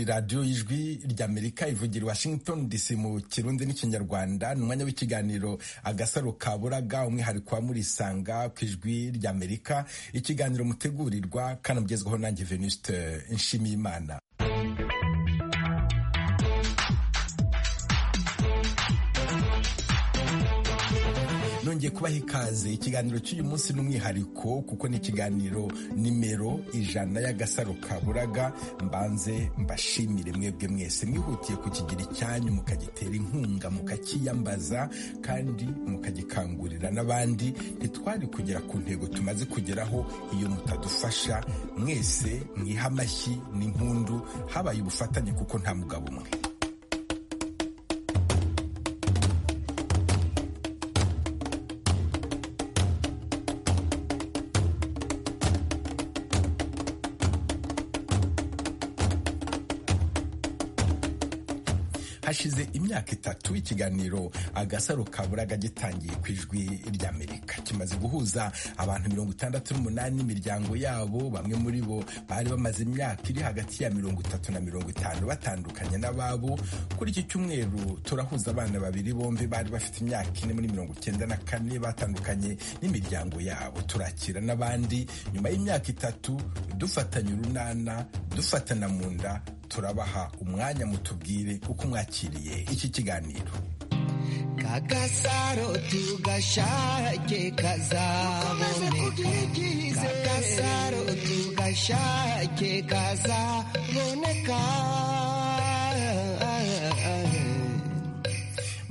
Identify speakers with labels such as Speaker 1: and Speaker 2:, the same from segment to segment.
Speaker 1: radiyo y'ijwi ry'amerika ivugira washington dc mu kirundi n'ikinyarwanda ni umwanya w'ikiganiro agasaro kaburaga umwihariko wa murisanga ku ijwi ry'amerika ikiganiro mutegurirwa kanagezwaho nanjye venuste nshimiyimana nongeye kubaha ikaze ikiganiro cy'uyu munsi ni umwihariko kuko ni ikiganiro nimero ijana y'agasaro kaburaga mbanze mbashimire mwebwe mwese mwihutiye kukigira icyanyu mukagitera inkunga mukakiyambaza kandi mukagikangurira n'abandi ntitwari kugera ku ntego tumaze kugeraho iyo mutadufasha mwese mwiha amashyi n'impundu habaye ubufatanye kuko nta mugabo umwe hashize imyaka itatu ikiganiro agasaro kaburaga gitangiye ku ijwi ry'amerika kimaze guhuza abantu mirongo itandatu n'umunani imiryango yabo bamwe muri bo bari bamaze imyaka iri hagati ya mirongo itatu na mirongo itanu batandukanye n'ababo kuri iki cyumweru turahuza abana babiri bombi bari bafite imyaka ine muri mirongo icyenda na kane batandukanye n'imiryango yabo turakira n'abandi nyuma y'imyaka itatu dufatanye urunana dufatana mu nda turabaha umwanya mutubwire uko mwakiriye iki kiganiro
Speaker 2: kagasaro tugashake kazaboneka kagasaro tugashake kazaboneka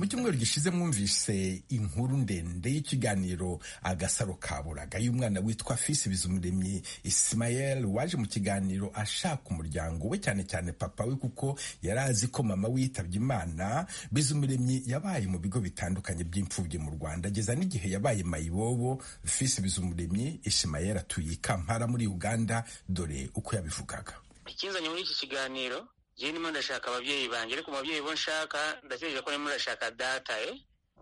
Speaker 1: mu cyumweru gishize mwumvise inkuru ndende y'ikiganiro agasaro kaburaga y'umwana witwa fisi bizumuremyi isimayeli waje mu kiganiro ashaka umuryango we cyane cyane papa we kuko yari azi ko mama we yitabye imana bizumuremyi yabaye mu bigo bitandukanye by'imfubyi mu rwanda ageza n'igihe yabaye mayibobo fisi bizumuremyi isimayeli atuye i kampala muri uganda dore uko yabivugaga
Speaker 3: ikinzanye muri iki kiganiro jewe ndimo ndashaka ababyeyi banjye ariko umubyeyi bo nshaka ndategereje ko ndimo ndashaka data eh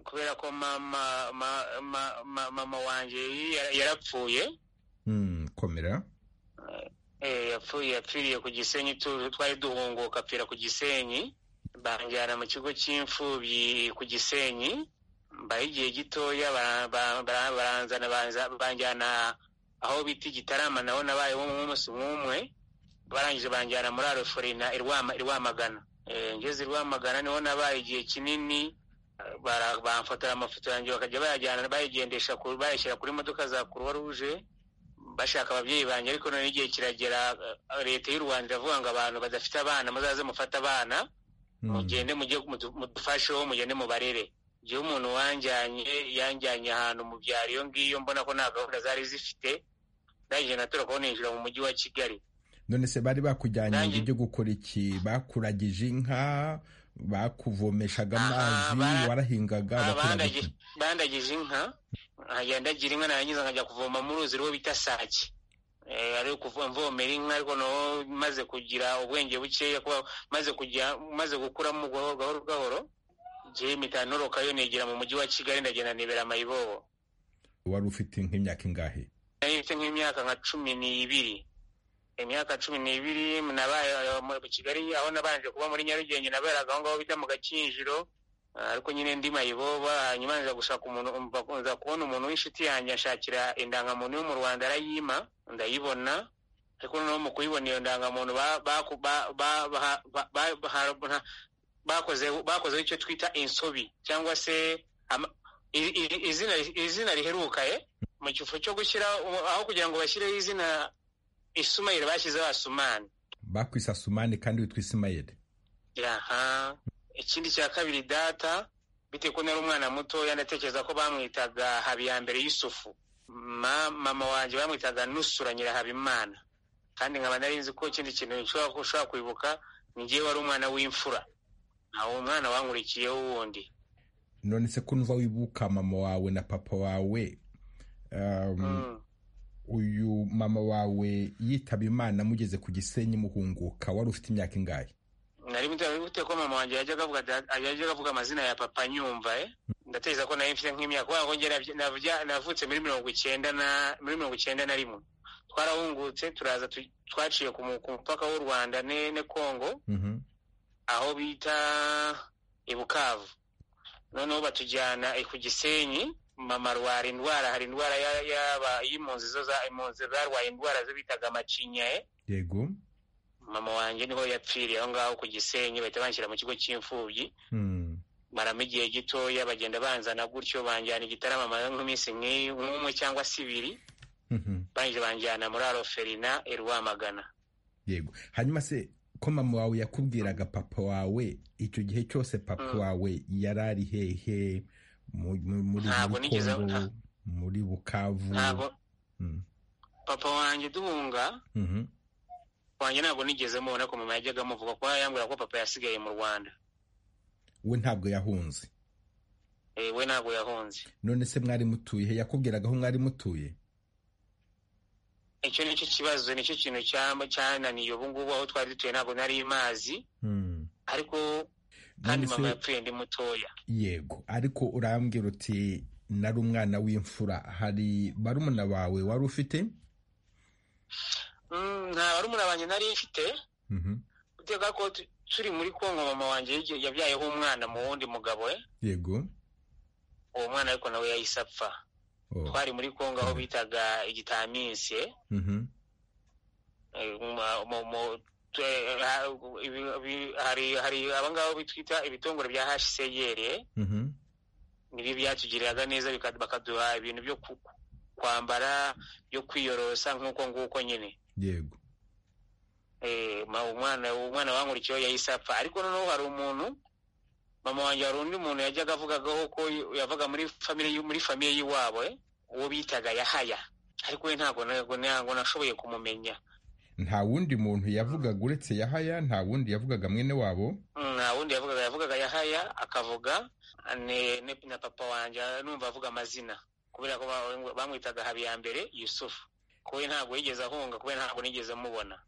Speaker 3: kubera ko mama ma, ma, ma, mama wanje yarapfuye
Speaker 1: mm, komera
Speaker 3: eh yapfuye yapfiriye ku gisenyi twari duhunguka apfira ku gisenyi banjyana mu kigo cy'imfubyi ku gisenyi mbaye igihe gitoya baranzana banjyana aho bita igitarama naho nabaye w'umunsi nk'umwe barangije banjyana muri aroforina irwamagana ngeze irwamagana niho nabaye igihe kinini bamfotora amafoto yanjye bakajya bayajyana bayigendesha bayashyira kuri modoka za kuruwa ruje bashaka ababyeyi banjye ariko none igihe kiragera leta y'u rwanda iravuga ngo abantu badafite abana muzaze mufate abana mugende mudufasheho mugende mubarere igihe umuntu wanjyanye yanjyanye ahantu mu byaro iyo ngiyo mbona ko nta gahunda zari zifite ndangije natura kubona ninjira mu mujyi wa kigali
Speaker 1: none se bari bakujyanye ngo ibyo gukora iki bakuragije inka bakuvomeshaga amazi warahingaga
Speaker 3: bandagije inka nkajya ndagira inka narangiza nkajya kuvoma mu ruzi rwo bita sake ari mvomera inka ariko naho maze kugira ubwenge bukeya maze kugira maze gukuramo gahoro gahoro igihe mitanoroka yo negera mu mujyi wa kigali ndagenda nibera mayibobo
Speaker 1: wari ufite nk'imyaka ingahe
Speaker 3: nari mfite nk'imyaka nka cumi n'ibiri imyaka cumi n'ibiri nabaye mu kigali aho nabanje kuba muri nyarugenge naberaga aho ngaho bita mu gakinjiro ariko nyine ndi mayiboba hanyuma nza gushaka umuntu nza kubona umuntu w'inshuti yanjye ashakira indangamuntu yo mu rwanda arayima ndayibona ariko noneho mu kuyibona iyo ndangamuntu bakozeho icyo twita insobi cyangwa se izina riheruka mu kifo cyo gushyira aho kugira ngo bashyireho izina isumayeli bashyizeho asumani
Speaker 1: bakwise asumani kandi witwa isimayeli
Speaker 3: aha ikindi cya kabiri data bitewe ko nari umwana mutoya ndatekereza ko bamwitaga habiyambere y'isufu mama wanjye bamwitaga nusura nyirahabimana kandi nkaba nari nzi ko ikindi kintu ushobora kwibuka ni ngewe wari umwana w'imfura ntawe umwana wankurikiyeho wundi
Speaker 1: none se ko nva wibuka mama wawe na papa wawe uyu mama wawe yitaba imana mugeze ku gisenyi muhunguka wari ufite imyaka ingahe
Speaker 3: nari muteye ko mama wanjye yajyaga avuga amazina ya papa nyumva ndatekereza ko nari mfite nk'imyaka kubera ko navutse muri mirongo icyenda na rimwe twarahungutse turaza twaciye ku mupaka w'u rwanda ne kongo aho bita ibukavu noneho batujyana ku gisenyi mama arwara indwara hari indwara yaba y'impunzi zo impunzi zarwaye indwara zo bitaga amacinya
Speaker 1: yego
Speaker 3: mama wanjye niho yapfiriye aho ngaho ku gisenyi bahita banshyira mu kigo cy'imfubyi maramo igihe gitoya bagenda banzana gutyo banjyana igitaramo amara nk'iminsi nk'umwe cyangwa se ibiri banjye banjyana muri aroferina irwamagana
Speaker 1: yego hanyuma se ko mama wawe yakubwiraga papa wawe icyo gihe cyose papa wawe yari ari hehe muri kongo muri bukavu
Speaker 3: papa wanjye duhunga wanjye ntabwo nigeze mubona ko mama yajyaga amuvuga kuko yambwira ko papa yasigaye mu rwanda
Speaker 1: we ntabwo yahunze
Speaker 3: we ntabwo yahunze
Speaker 1: none se mwari mutuye he yakubwiraga aho mwari mutuye
Speaker 3: icyo nicyo kibazo nicyo kintu cyananiye ubu ngubu aho twari dutuye ntabwo nari imazi ariko kandi mama yapfuye ndi mutoya
Speaker 1: yego ariko urambwira uti nari umwana w'imfura hari barumuna bawe wari ufite
Speaker 3: nta barumuna banjye nari mfite utega ko turi muri kongo mama wanjye yabyayeho umwana mu wundi mugabo we
Speaker 1: yego
Speaker 3: uwo mwana ariko nawe yahise apfa twari muri kongo aho bitaga igitaminsi hari abangabo bitwita ibitongore bya hcr nibi byatugiriraga neza bakaduha ibintu byo kwambara byo kwiyorosa nk'uko nguko nyine
Speaker 1: yego
Speaker 3: umwana umwana wankurikiyeho yahise apfa ariko noneho hari umuntu mama wanjye hari undi muntu yajyaga avugagaho ko yavaga muri famire muri famire y'iwabo uwo bitaga yahaya ariko we ntabwo ntabwo nashoboye kumumenya
Speaker 1: nta wundi muntu yavugaga uretse yahaya nta wundi yavugaga mwene wabo
Speaker 3: nta wundi yavugaga yavugaga yahaya akavuga na papa wanjye numva avuga amazina kubera ko bamwitaga habiyambere yusufu kuko ntabwo yigeze ahunga kubera ntabwo nigeze mubona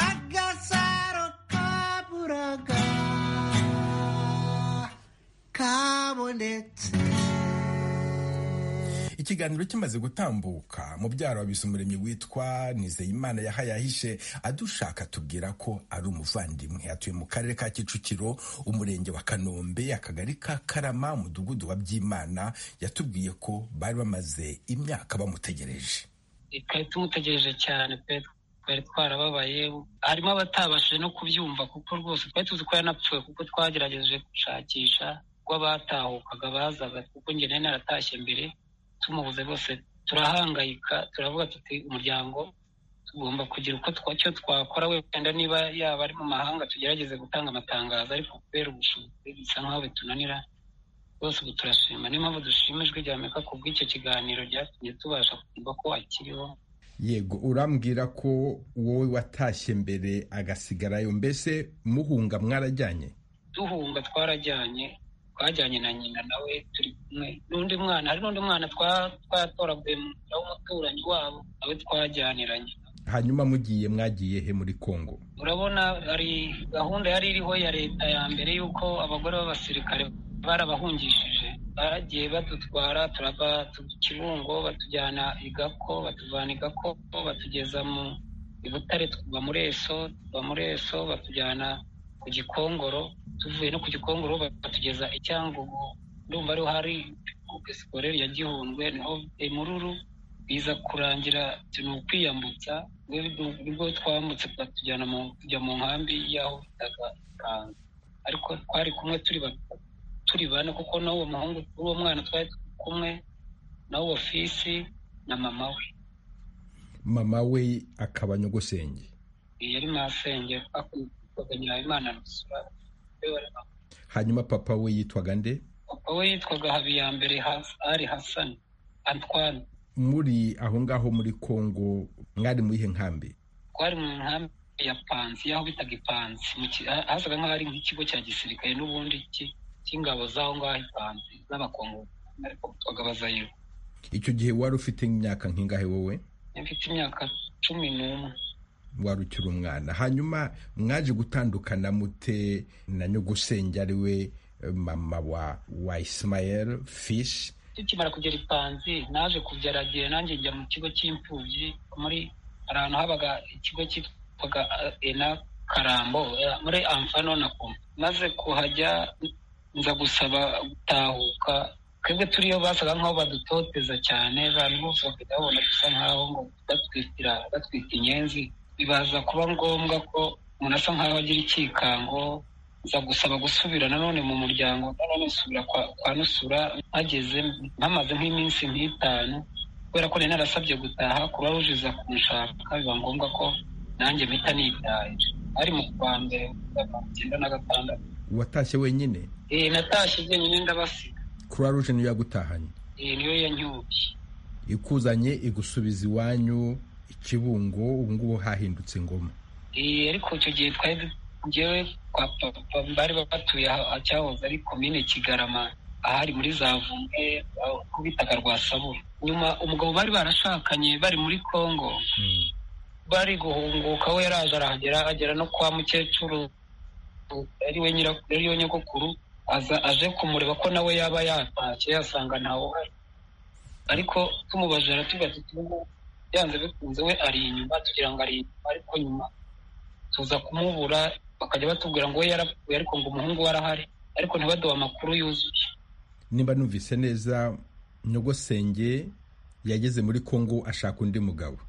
Speaker 2: agasaro kaburaga kabonetse
Speaker 1: ikiganiro kimaze gutambuka mubyaro wabize umuremyi witwa nizeyimana yahayahishe adushaka atubwira ko ari umuvandimwe atuye mu karere ka kicukiro umurenge wa kanombe akagari ka karama umudugudu wa byimana yatubwiye ko bari bamaze imyaka bamutegereje
Speaker 4: twari tumutegereje cyane pe twari twarababaye harimo abatabashije no kubyumva kuko rwose twari tuzi ko yanapfuye kuko twagerageje gushakisha ubwo abatahukaga bazaga kuko njye nari naratashye mbere tumubuze bose turahangayika turavuga tuti umuryango tugomba kugira uko icyo twakora wenda niba yaba ari mu mahanga tugerageze gutanga amatangazo ariko kubera ubushobozi bisa nk'aho bitunanira rwose ubu turashima niyo mpamvu dushimijwe rya amerika ku bw'icyo kiganiro byatumye tubasha kumva ko akiriho
Speaker 1: yego urambwira ko wowe watashye mbere agasigarayo mbese muhunga mwarajyanye
Speaker 4: duhunga twarajyanye twajyanye na nyina nawe turi kumwe n'undi mwana hari n'undi mwana twatoraguye mu nzira w'umuturanyi wabo nawe twajyaniranye
Speaker 1: hanyuma mugiye mwagiye he muri kongo
Speaker 4: urabona hari gahunda yari iriho ya leta ya mbere y'uko abagore b'abasirikare barabahungishije bagiye badutwara turava kibungo batujyana igako batuvana igako batugeza mu ibutare tuva muri eso tuva muri eso batujyana ku gikongoro tuvuye no ku gikongoro batugeza i cyangugu ndumva ariho hari esikoreri ya gihundwe niho imururu biza kurangira ni ukwiyambutsa nibwo twambutse batujyana kujya mu nkambi y'aho bitaga ikanzu ariko twari kumwe turi bane kuko n'uwo muhungu uwo mwana twari kumwe na wo fisi na mama we
Speaker 1: mama we akaba nyogosenge
Speaker 4: yari masenge
Speaker 1: hanyuma papa we yitwaga nde
Speaker 4: papa we yitwaga habiyambere ari hasani antwane
Speaker 1: muri aho ngaho muri kongo mwari mu ihe nkambi
Speaker 4: twari mu nkambi ya panzi aho bitaga ipanzi hasaga nk'aho ari nk'ikigo cya gisirikare n'ubundi cy'ingabo z'aho ngaho ipanzi z'abakongo ariko twaga bazayiru
Speaker 1: icyo gihe wari ufite imyaka nk'ingahe wowe
Speaker 4: mfite imyaka cumi n'umwe
Speaker 1: wari ukiri umwana hanyuma mwaje gutandukana mute na nyogusenge ari we mama wa wa isimayeri fishi
Speaker 4: tukimara kugera ipanzi naje kubyaragiye nanjye njya mu kigo cy'imfubyi muri ahantu habaga ikigo cyitwaga ena karambo muri amfano na kumpa maze kuhajya nza gusaba gutahuka twebwe turiyo basaga nk'aho badutoteza cyane abantu bose bakajya babona dusa nk'aho ngo batwitira batwita inyenzi bibaza kuba ngombwa ko umuntu asa nk'aho agira icyikango nza gusaba gusubira nanone mu muryango nanone nsubira kwa nusura mpageze mpamaze nk'iminsi nk'itanu kubera ko nari narasabye gutaha kuba rujiza kunshaka biba ngombwa ko nanjye mpita nitaye ari mu kwa mbere icyenda na gatandatu
Speaker 1: watashye wenyine
Speaker 4: ee natashye jyenyine ndabasiga
Speaker 1: croix rouge niyo yagutahanye
Speaker 4: ee niyo yanyubye
Speaker 1: ikuzanye igusubiza iwanyu ikibungo ubu ngubu hahindutse ingoma
Speaker 4: ee ariko icyo gihe twari ngewe kwa papa bari batuye cyahoze ari komine kigarama ahari muri za vumwe aho bitaga rwa sabura nyuma umugabo bari barashakanye bari muri congo bari guhunguka we yaraje arahagera agera no kwa mukecuru ari we nyirakuru ari we nyogokuru aza aje kumureba ko nawe yaba yatashye yasanga ntawe uhari ariko tumubajije aratubwira ati "Ubu byanze bikunze we ari inyuma tugira ngo ari inyuma ariko nyuma tuza kumubura bakajya batubwira ngo we yarapfuye ariko ngo umuhungu we arahari ariko ntibaduhe amakuru yuzuye
Speaker 1: nimba numvise neza nyogosenge yageze muri kongo ashaka undi mugabo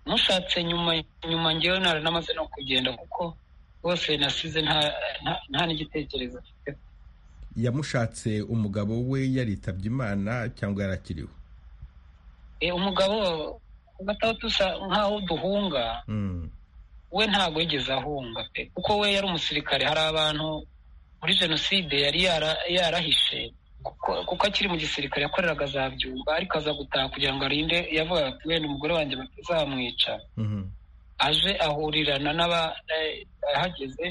Speaker 4: mushatse nyuma nyuma ngewe namaze no kugenda kuko rwose nasize nta nta- nta n'igitekerezo mfite
Speaker 1: yamushatse umugabo we yaritabye imana cyangwa yarakiriho
Speaker 4: Eh, umugabo agataho dusa nk'aho duhunga
Speaker 1: Mm.
Speaker 4: we ntabwo yigeze ahunga pe kuko we yari umusirikare hari abantu muri jenoside yari yara- yarahishe kuko- kuko akiri mu gisirikare yakoreraga za byumba ariko aza gutaha kugira ngo arinde yavugaga ati wenda umugore wanjye batazamwica
Speaker 1: Mhm.
Speaker 4: aje ahurirana n'aba- eh, ahageze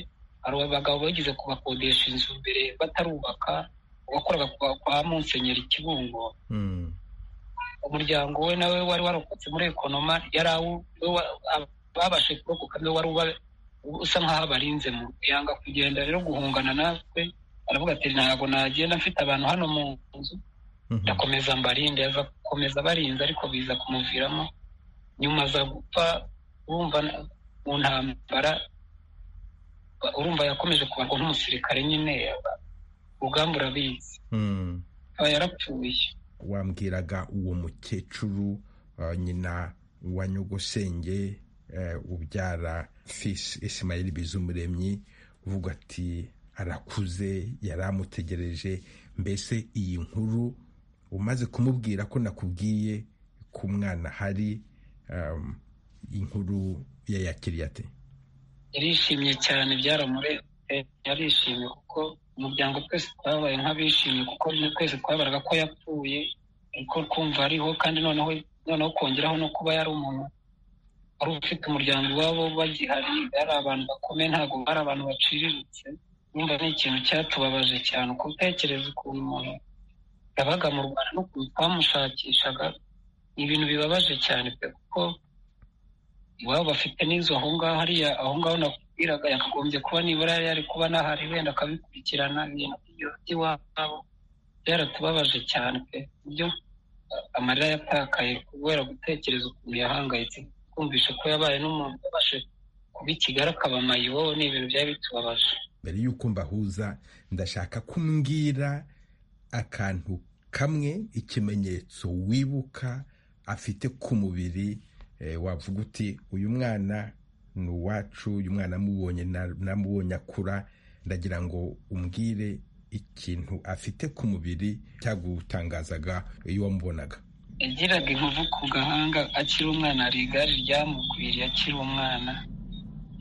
Speaker 4: hari abagabo bageze kubakodesha inzu mbere batarubaka wakoraga kwa, kwa munsenyeri kibungo
Speaker 1: Mm.
Speaker 4: umuryango we nawe wari warokotse muri ekonoma yari awu- wa- ab- babashe kurokoka niwe wari uba- usa nk'aho abarinze mu yanga kugenda rero guhungana natwe aravuga ati ntabwo nagenda mfite abantu hano mu nzu
Speaker 1: Mhm.
Speaker 4: ndakomeza mbarinde aza gukomeza abarinze ariko biza kumuviramo nyuma aza gupfa urumva na- mu ntambara ba- urumva yakomeje kubarwa nk'umusirikare nyine urugamba urabizi
Speaker 1: Mm.
Speaker 4: aba yarapfuye
Speaker 1: wambwiraga uwo mukecuru uh, nyina wa nyogosenge uh, ubyara fis isimayeli bizumuremyi uvuga ati arakuze yari amutegereje mbese iyi nkuru umaze kumubwira ko nakubwiye ku mwana hari um, inkuru yayakiriye ate
Speaker 4: yarishimye cyane byaramurenze yarishimye kuko umuryango twese twabaye nk'abishimye kuko twese twabaraga ko yapfuye ariko kumva ariho kandi noneho noneho kongeraho no kuba yari umuntu wari ufite umuryango iwabo bagihari ari abantu bakomeye ntabwo ari abantu baciriritse numva ni ikintu cyatubabaje cyane uko utekereza ukuntu umuntu yabaga mu rwanda n'ukuntu twamushakishaga ni ibintu bibabaje cyane pe kuko iwabo bafite n'inzu aho ngaho hariya aho ngaho nakubwiraga yakagombye kuba nibura yari ari kuba n'ahari wenda akabikurikirana ibintu by'iwabo byaratubabaje cyane pe ibyo uh, amarira yatakaye kubera gutekereza ukuntu yahangayitse kumvisha ko yabaye n'umuntu yabashe kuba ikigali akaba mayibo ni ibintu byari bitubabaje
Speaker 1: mbere y'uko mbahuza ndashaka kumbwira akantu kamwe ikimenyetso wibuka afite ku mubiri eh, wavuga uti uyu mwana ni uwacu uyu mwana namubonye na- namubonye akura ndagira ngo umbwire ikintu afite ku mubiri cyagutangazaga iyo wamubonaga
Speaker 4: yagiraga inkovu ku gahanga akiri umwana hari igare ryamukwiriye akiri umwana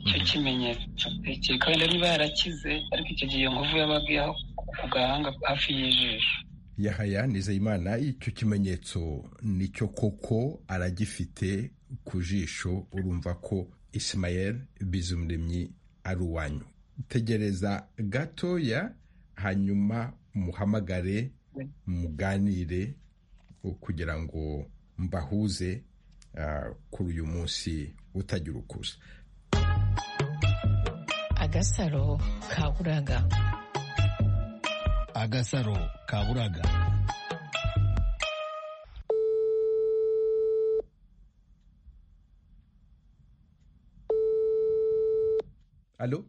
Speaker 4: icyo kimenyetso tekeka wenda niba yarakize ariko icyo gihe iyo nkovu yabaga iriho ku gahanga hafi y'ijisho
Speaker 1: yahaya nizeyimana icyo kimenyetso nicyo koko aragifite ku jisho urumva ko isimayeli bizumuremyi ari uwanyu tegereza gatoya hanyuma muhamagare muganire kugira ngo mbahuze ah, kuri uyu munsi utagira ukuza
Speaker 5: agasaro kaburaga
Speaker 6: agasaro kaburaga
Speaker 1: alo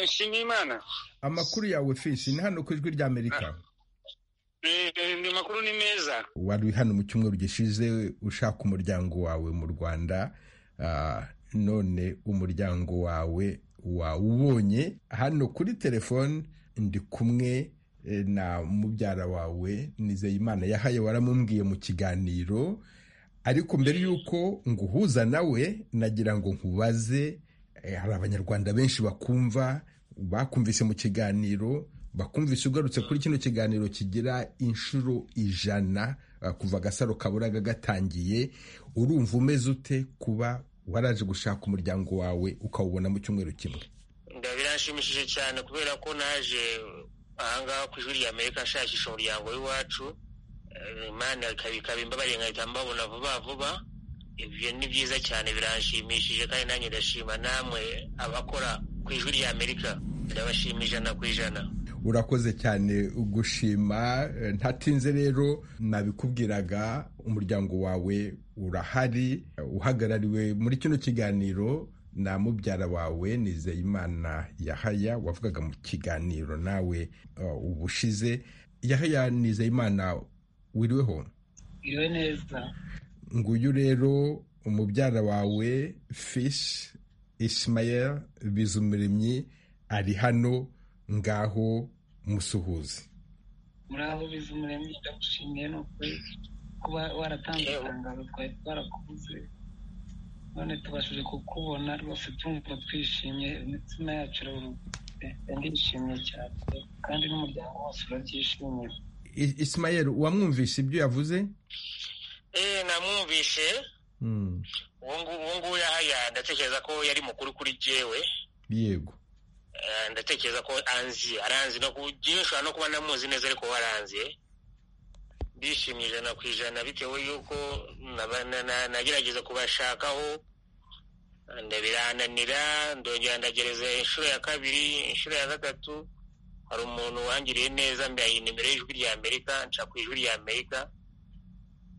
Speaker 3: nshimiyimana
Speaker 1: amakuru yawe fishi ni hano ku ijwi ry'amerika
Speaker 3: ni makuru ni meza
Speaker 1: wari hano mu cyumweru gishize ushaka umuryango wawe mu rwanda ah, none umuryango wawe wawubonye hano kuri telefone ndi kumwe eh, na mubyara wawe nizeyimana yahaye waramubwiye mu kiganiro ariko mbere y'uko nguhuza nawe nagira ngo nkubaze eh, hari abanyarwanda benshi bakumva bakumvise mu kiganiro bakumvise ugarutse kuri kino kiganiro kigira inshuro ijana ah, kuva agasaro kaburaga gatangiye urumva umeze ute kuba waraje gushaka umuryango wawe ukawubona mu cyumweru kimwe
Speaker 3: biranshimishije cyane kubera ko naje ahangaha ku ijwi ry'amerika nshakisha umuryango w'iwacu Eh, imana ikaba- ikaba imbabariye nkahita mbabona vuba vuba ibyo ni byiza cyane biranshimishije kandi nanjye ndashima namwe abakora ku ijwi ry'amerika ndabashima ijana ku ijana
Speaker 1: urakoze cyane gushima eh, ntatinze rero nabikubwiraga umuryango wawe urahari eh, uhagarariwe muri kino kiganiro na mubyara wawe nizeyimana yahaya wavugaga mu kiganiro nawe eh, ubushize yahaya nizeyimana wiriweho
Speaker 4: iriwe neza
Speaker 1: nguyu rero umubyara wawe fish ishimayel bizumuremyi ari hano ngaho musuhuzi
Speaker 4: muraho biza umuremyi ndagushimiye ni ukuri kuba waratanze itangazo twari twarakubuze none tubashije kukubona rwose tumva twishimye imitima yacu iraruhutse ndishimye cyane kandi n'umuryango wose urabyishimiye
Speaker 1: I- ishimayel wamwumvise ibyo yavuze
Speaker 3: eh namwumvishe
Speaker 1: Mm,
Speaker 3: uwo ngu- uwo nguwo yahaya ndatekereza ko yari mukuru kuri jewe
Speaker 1: yego
Speaker 3: Eh, ndatekereza ko anzi aranzi no kugira ushobora no kuba namuzi neza ariko we aranzi eh. ndishimye ijana ku ijana bitewe yuko naba- na- na- nagerageza kubashakaho nda- birananira ndongera ndagereza inshuro ya kabiri inshuro ya gatatu hari umuntu wangiriye neza mbaye nimero y'ijwi rya amerika nca ku ijwi rya amerika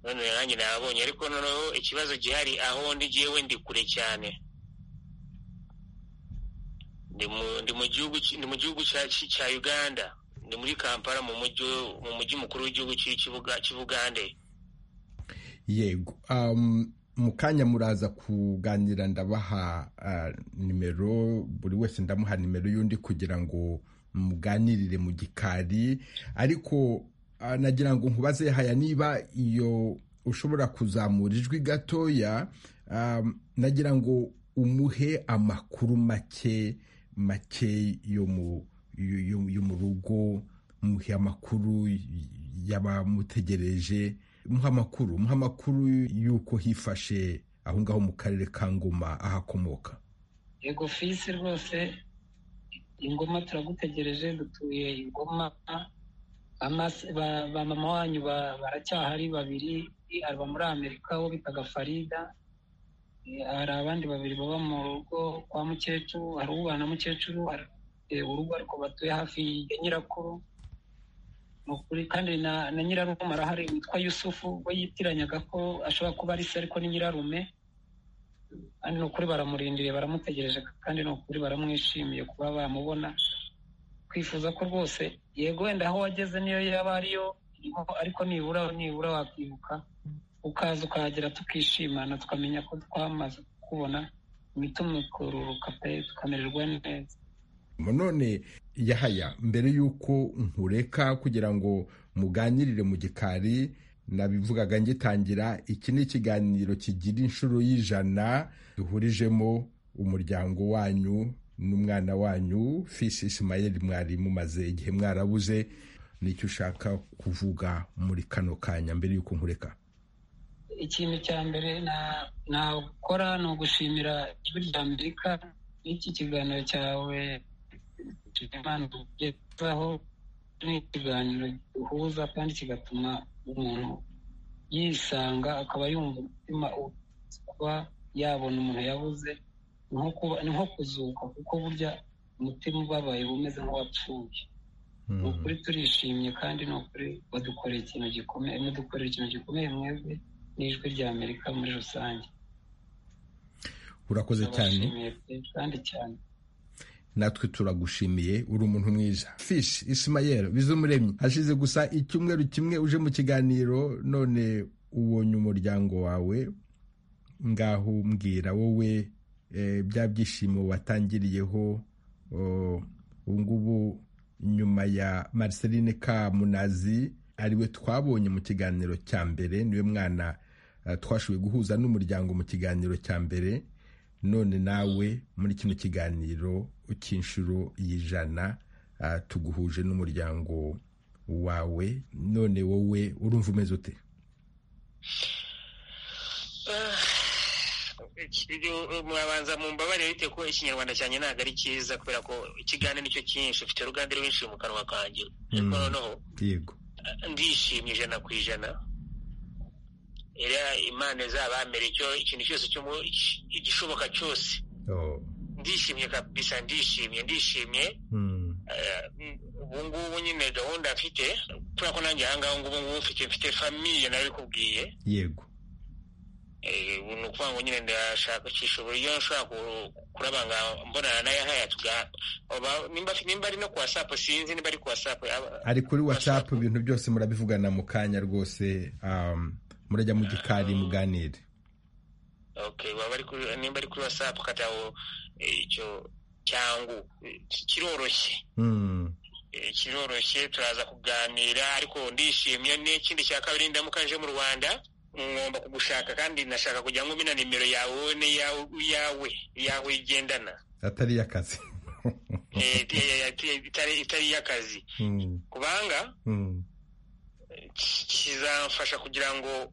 Speaker 3: none nanjye nababonye ariko noneho ikibazo gihari aho ndi jyewe ndi kure cyane ndi mu ndi mu gihugu ki- ndi mu gihugu cya ki- cya Uganda ndi muri Kampala mu mujyi mu mujyi mukuru w'igihugu cy'i- cy'ibuga cy'Ubugande
Speaker 1: yego um, mu kanya muraza kuganira ndabaha ah, nimero buri wese ndamuha nimero y'undi kugira ngo muganirire mu gikari ariko ah, nagira ngo nkubaze haya niba iyo ushobora kuzamura ijwi gatoya um, nagira ngo umuhe amakuru make make yo mu yo- yo- yo mu rugo muhe amakuru y'abamutegereje muha amakuru muha amakuru y'uko hifashe aho ngaho mu karere ka ngoma ahakomoka
Speaker 4: yego fisi rwose ingoma turagutegereje dutuye ingoma Amas- ba ba mama wanyu ba- baracyahari babiri aba muri amerika wo bitaga farida Eh, hari abandi babiri baba mu rugo kwa mukecuru hari ubana mukecuru hari eh, urugo ariko batuye hafi ya nyirakuru Ni ukuri kandi na na nyirarume arahari witwa yusufu we yitiranyaga ko ashobora kuba ari se ariko ni nyirarume kandi ni ukuri baramurindiriye baramutegereje kandi ni ukuri baramwishimiye kuba bamubona twifuza ko rwose yego wenda aho wageze niyo yaba ariyo iriho, ariko nibura nibura wakibuka ukaza ukahagera tukishimana tukamenya ko twamaze kukubona imitima ikururuka pe tukamererwa neza
Speaker 1: none yahaya mbere y'uko nkureka kugira ngo muganirire mu gikari nabivugaga ngitangira iki ni ikiganiro kigira inshuro y'ijana duhurijemo umuryango wanyu n'umwana wanyu fisi isimayeli mwari mumaze igihe mwarabuze nicyo ushaka kuvuga muri kano kanya mbere y'uko nkureka
Speaker 4: ikintu cya mbere na- nakora ni ugushimira ijwi rya amerika n'iki kiganiro cyawe imana ugezaho ni ikiganiro gihuza kandi kigatuma umuntu yisanga akaba yumva umutima u- kuba yabona umuntu yabuze ni nko kuba- ni nko kuzuka kuko burya umutima ubabaye uba umeze nk'uwapfuye ni ukuri turishimye kandi ni ukuri badukoreye ikintu gikomeye mudukorera ikintu gikomeye mwebwe n'ijwi rya amerika muri rusange
Speaker 1: urakoze cyane
Speaker 4: Ndabashimiye pe kandi cyane
Speaker 1: natwe turagushimiye uri umuntu mwiza fish isimayeri bizumuremyi hashize gusa icyumweru kimwe uje mu kiganiro none ubonye umuryango wawe ngaho mbwira wowe bya byishimo watangiriyeho ubu ngubu nyuma ya Marceline Kamunazi ariwe twabonye mu kiganiro cya mbere niwe mwana twashoboye guhuza n'umuryango mu kiganiro cya mbere none nawe muri kino kiganiro cy'inshuro y'ijana tuguhuje n'umuryango wawe none wowe urumva umeze ute
Speaker 3: mwabanza mu mbabare bite ko ikinyarwanda cyanjye ntabwo ari cyiza kubera ko ikiganiro nicyo cyinshi ufite uruganda rwinshi mu kanwa kanjye ariko noneho ndishimye ijana ku ijana imana izabambere ikintu cyose igishoboka cyose ndishimye kabisa ndishimye ndishimye ubu ngubu nyine gahunda mfite kubera ko nanjye ahangaha ngubu ngubu mfite mfite famiye nawe kubwiye
Speaker 1: yego
Speaker 3: ni ukuvuga ngo nyine ndashakisha uburyo nshobora kurabanga mbonana nayo haya nimba ari no ku wasapu sinzi nimba ari ku wasapu
Speaker 1: ari kuri watsapu ibintu byose murabivugana mu kanya rwose murajya mu gikari muganire
Speaker 3: nimba ari kuri wasapu kataho icyo cyangwa kiroroshye kiroroshye turaza kuganira ariko ndishimye n'ikindi cya kabiri ndamuka nje mu rwanda ngomba kugushaka kandi nashaka kugira ngo na nimero yawe ni yawe yawe igendana
Speaker 1: atari iy'akazi
Speaker 3: itari iy'akazi kubanga kizamfasha kugira ngo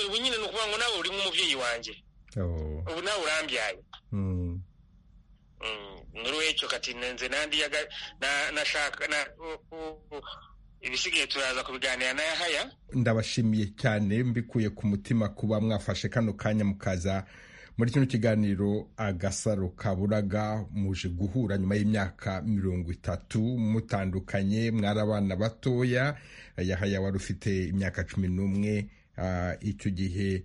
Speaker 3: ubu nyine ni ukuvuga ngo nawe uri nk'umubyeyi wanjye ubu nawe urambyaye muri wecyo kati nze nandi nashaka ibisigaye turaza kubiganira na haya
Speaker 1: ndabashimiye cyane mbikuye ku mutima kuba mwafashe kano kanya mukaza muri kino kiganiro agasaro kaburaga muje guhura nyuma y'imyaka mirongo itatu mutandukanye mwari abana batoya yahaya wari ufite imyaka cumi n'umwe icyo gihe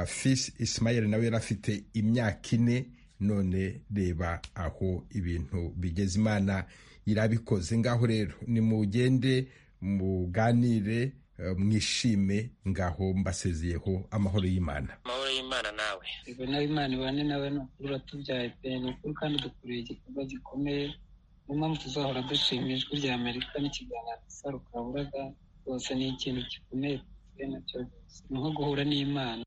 Speaker 1: fisi isimayeli nawe yari afite imyaka ine none reba aho ibintu bigeze imana irabikoze ngaho rero ni mugende muganire mwishime ngaho mbasezeyeho amahoro y'imana
Speaker 3: amahoro y'imana nawe
Speaker 4: yego nawe imana ibane nawe ni ukuri uratubyaye pe ni ukuri kandi dukoreye igikorwa gikomeye niyo mpamvu tuzahora dushima ijwi rya amerika n'ikiganiro gisarukaburaga rwose ni ikintu gikomeye pe nacyo ni nko guhura n'imana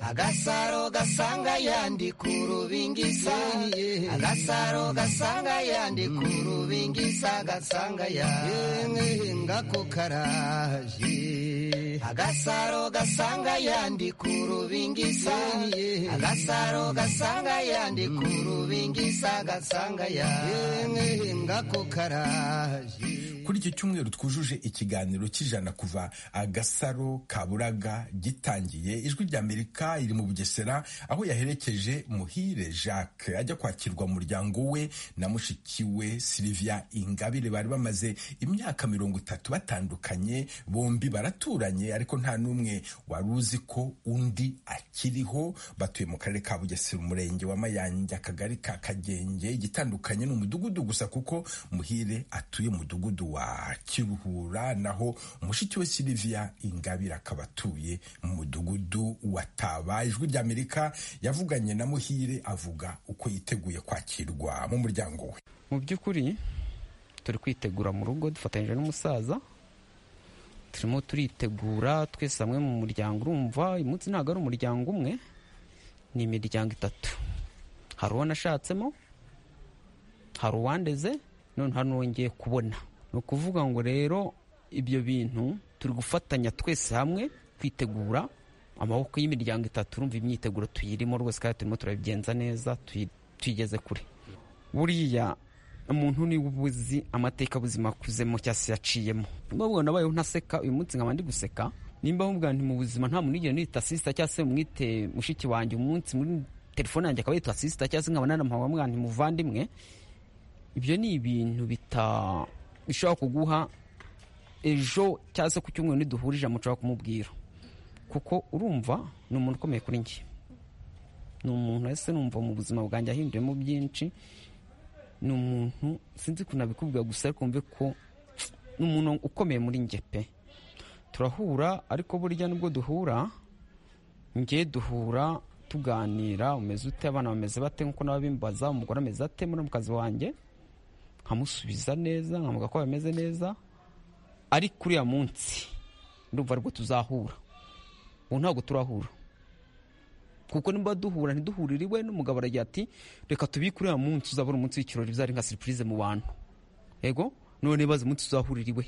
Speaker 2: agasaro gasanga yandi ku rubingisa agasaro gasanga yandi ku rubingisa gasanga yandi ngako karaje agasaro gasanga yandi ku rubingisa agasaro gasanga yandi ku rubingisa gasanga yandi ngako karaje
Speaker 1: kuri iki cyumweru twujuje ikiganiro cy'ijana kuva agasaro kaburaga gitangiye ijwi ry'amerika iri mu bugesera aho yaherekeje muhire jacques ajya kwakirwa umuryango we na mushiki we silivia ingabire bari bamaze imyaka mirongo itatu batandukanye bombi baraturanye ariko nta n'umwe wari uzi ko undi akiriho batuye mu karere ka bugesera umurenge wa mayange akagari ka kagenge igitandukanye ni umudugudu gusa kuko muhire atuye umudugudu wa kiruhura naho mushiki we silivia ingabire akaba atuye mu mudugudu wa taba ijwi ry'amerika yavuganye na muhire avuga uko yiteguye kwakirwa mu muryango we
Speaker 5: mu by'ukuri turi kwitegura mu rugo dufatanyije n'umusaza turimo turitegura twese hamwe mu muryango urumva uyu munsi ntabwo ari umuryango umwe ni imiryango itatu hari uwo nashatsemo hari uwandeze none hari n'uwongeye kubona ni ukuvuga ngo rero ibyo bintu turi gufatanya twese hamwe kwitegura amaboko y'imiryango itatu urumva imyiteguro tuyirimo rwose kandi turimo turabigenza neza tuyigeze kure buriya umuntu niwe ubuzi amateka buzima akuzemo cyangwa se yaciyemo nimba mubona abayeho ntaseka uyu munsi nkaba ndi guseka nimba mubwira nti mu buzima nta muntu nigera nita sisita cyangwa se mwite mushiki wanjye umunsi muri telefone yanjye akaba yitwa sisita cyangwa se nkaba nanamuhawe mwana ntimuvandimwe ibyo ni ibintu bita bishobora kuguha ejo cyangwa se ku cyumweru niduhurije mushobora kumubwira kuko urumva ni umuntu ukomeye kuri njye ni umuntu ese numva mu buzima bwanjye ahinduyemo byinshi ni umuntu sinzi ukuntu abikubwira gusa ariko mve ko ni umuntu ukomeye muri njye pe turahura ariko burya nubwo duhura njye duhura tuganira umeze ute abana bameze bate nkuko nabo bimbaza umugore ameze ate muri mukazi wanjye nkamusubiza neza nkamuga ko bameze neza ariko uriya munsi ndumva aribwo tuzahura ubu ntabwo turahura kuko niba duhura ntiduhurire iwe n'umugabo aragira ati reka tubike uriya munsi uzabona umunsi w'ikirori bizari nka surprise mu bantu yego none bazi umunsi tuzahurira iwe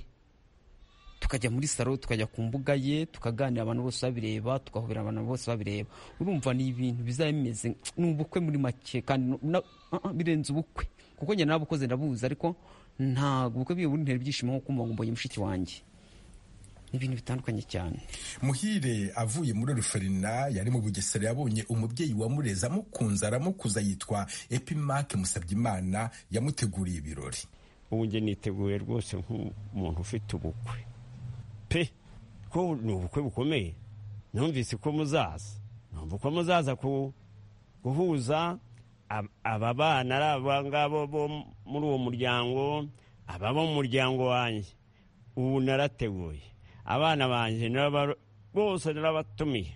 Speaker 5: tukajya muri salo tukajya ku mbuga ye tukaganira abantu bose babireba tugahobera abantu bose babireba urumva ni ibintu bizaba bimeze ni ubukwe muri make kandi na- ah, ah, birenze ubukwe kuko njye nawe ukoze ndabuzi ariko ntabwo ubukwe bwiwe buntera ibyishimo nko kumva ngo mbonye mushiki wanjye ni ibintu bitandukanye cyane
Speaker 1: muhire avuye muri ruferina yari mu bugesera yabonye umubyeyi wamureze amukunze aramukuza yitwa epimake musabyimana yamuteguriye ibirori
Speaker 6: ubu njye niteguye rwose nk'umuntu ufite ubukwe pe ko ni ubukwe bukomeye numvise ko muzaza numva ko muzaza ku- guhuza ab- aba bana ari aba ngabo bo muri uwo muryango aba bo mu muryango wanjye ubu narateguye abana banjye naraba- bose narabatumiye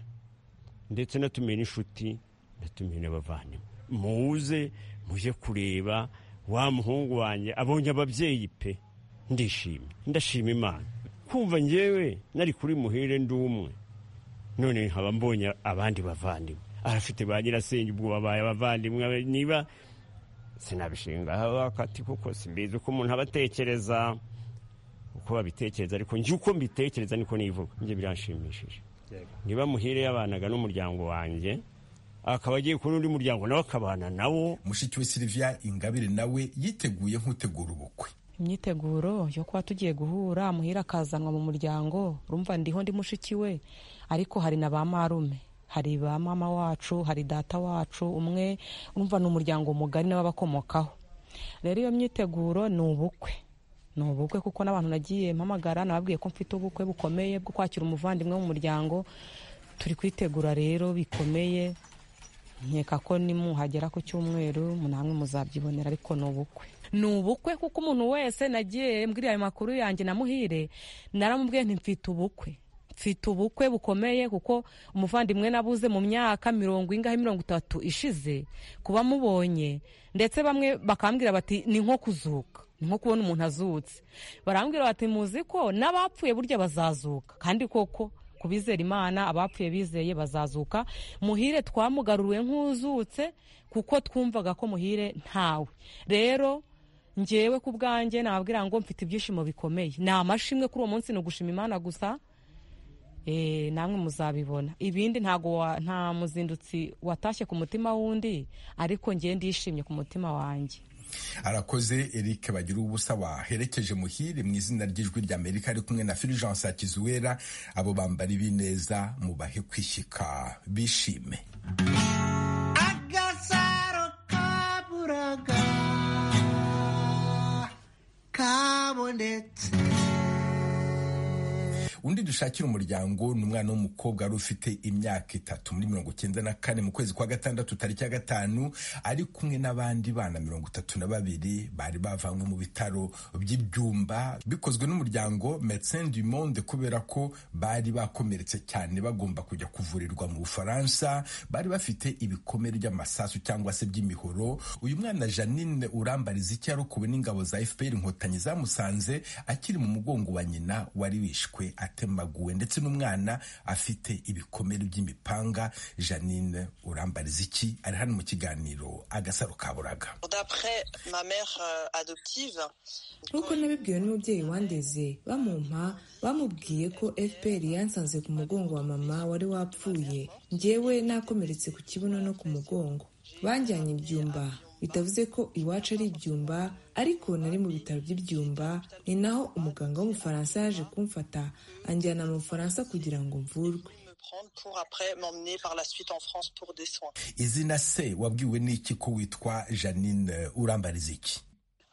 Speaker 6: ndetse natumiye n'inshuti natumiye n'abavandimwe muze muje kureba wa muhungu wanjye abonye ababyeyi pe ndishimye ndashima imana kumva ngewe nari kuri muhire ndi umwe none nkaba mbonye abandi bavandimwe arafite ba nyirasenge ubwo babaye abavandimwe niba sinabishinga akati kuko simbizi uko umuntu aba atekereza uko babitekereza ariko njye uko mbitekereza niko nivuga njye biranshimishije niba muhire yabanaga n'umuryango wanjye akaba agiye ku n'undi muryango nawe akabana nawo
Speaker 1: mushiki we silivia ingabire nawe yiteguye nk'utegura ubukwe
Speaker 7: imyiteguro yo kuba tugiye guhura muhira akazanwa mu muryango urumva ndiho ndi mushiki we ariko hari na ba marume hari ba mama wacu hari data wacu umwe urumva ni umuryango mugari n'ababakomokaho rero iyo myiteguro ni ubukwe ni ubukwe kuko n'abantu nagiye mpamagara nababwiye ko mfite ubukwe bukomeye bwo kwakira umuvandimwe mu muryango turi kwitegura rero bikomeye nkeka ko nimuhagera ku cyumweru namwe muzabyibonera ariko ni ubukwe ni ubukwe kuko umuntu wese nagiye mbwira ayo makuru yanjye na muhire naramubwiye nti mfite ubukwe mfite ubukwe bukomeye kuko umuvandimwe nabuze mu myaka mirongo ingahe mirongo itatu ishize kuba mubonye ndetse bamwe bakambwira bati ni nko kuzuka ni nko kubona umuntu azutse barambwira bati muzi ko n'abapfuye burya bazazuka kandi koko ku bizera imana abapfuye bizeye bazazuka muhire twamugaruriwe nk'uzutse kuko twumvaga ko muhire ntawe rero ngewe ku bwanjye nababwira ngo mfite ibyishimo bikomeye ni amashimwe kuri uwo munsi ni ugushima imana gusa Eh, namwe muzabibona ibindi ntago wa- nta muzindutsi watashye ku mutima w'undi ariko ngewe ndishimye ku mutima wanjye
Speaker 1: arakoze eric bagira ubusa waherekeje muhire mu izina ry'ijwi ry'amerika ari kumwe na fulgence akizuwera abo bambara ibineza mubahe kwishyika bishime
Speaker 2: agasaro kaburaga kabonetse
Speaker 1: undi dushakira umuryango ni umwana w'umukobwa wari ufite imyaka itatu muri mirongo icyenda na kane mu kwezi kwa gatandatu tariki ya gatanu ari kumwe n'abandi bana mirongo itatu na babiri bari bavanywe mu bitaro by'ibyumba bikozwe n'umuryango Médecins du Monde kubera ko bari bakomeretse cyane bagomba kujya kuvurirwa mu Bufaransa bari bafite ibikomere by'amasasu cyangwa se by'imihoro uyu mwana Janine urambariza icyo yarokowe n'ingabo za FPR inkotanyi zamusanze akiri mu mugongo wa nyina wari wishwe atemaguwe ndetse n'umwana afite ibikomere by'imipanga Janine urambariza iki ari hano mu kiganiro agasaro kaburaga
Speaker 8: D'après ma mère euh, adoptive,
Speaker 9: nk'uko nabibwiwe n'umubyeyi wandeze bamumpa bamubwiye ko fpr yansanze ku mugongo wa mama wari wapfuye njyewe nakomeretse ku kibuno no ku mugongo banjyanye ibyumba bitavuze ko iwacu ari ibyumba ariko nari mu bitaro by'ibyumba ni naho umuganga w'umufaransa yaje kumfata anjyana mu bufaransa kugira ngo mvurwe
Speaker 8: me prendre pour après m'emmener par la suite en France pour des soins.
Speaker 1: izina se wabwiwe n'iki ko witwa Janine urambariza iki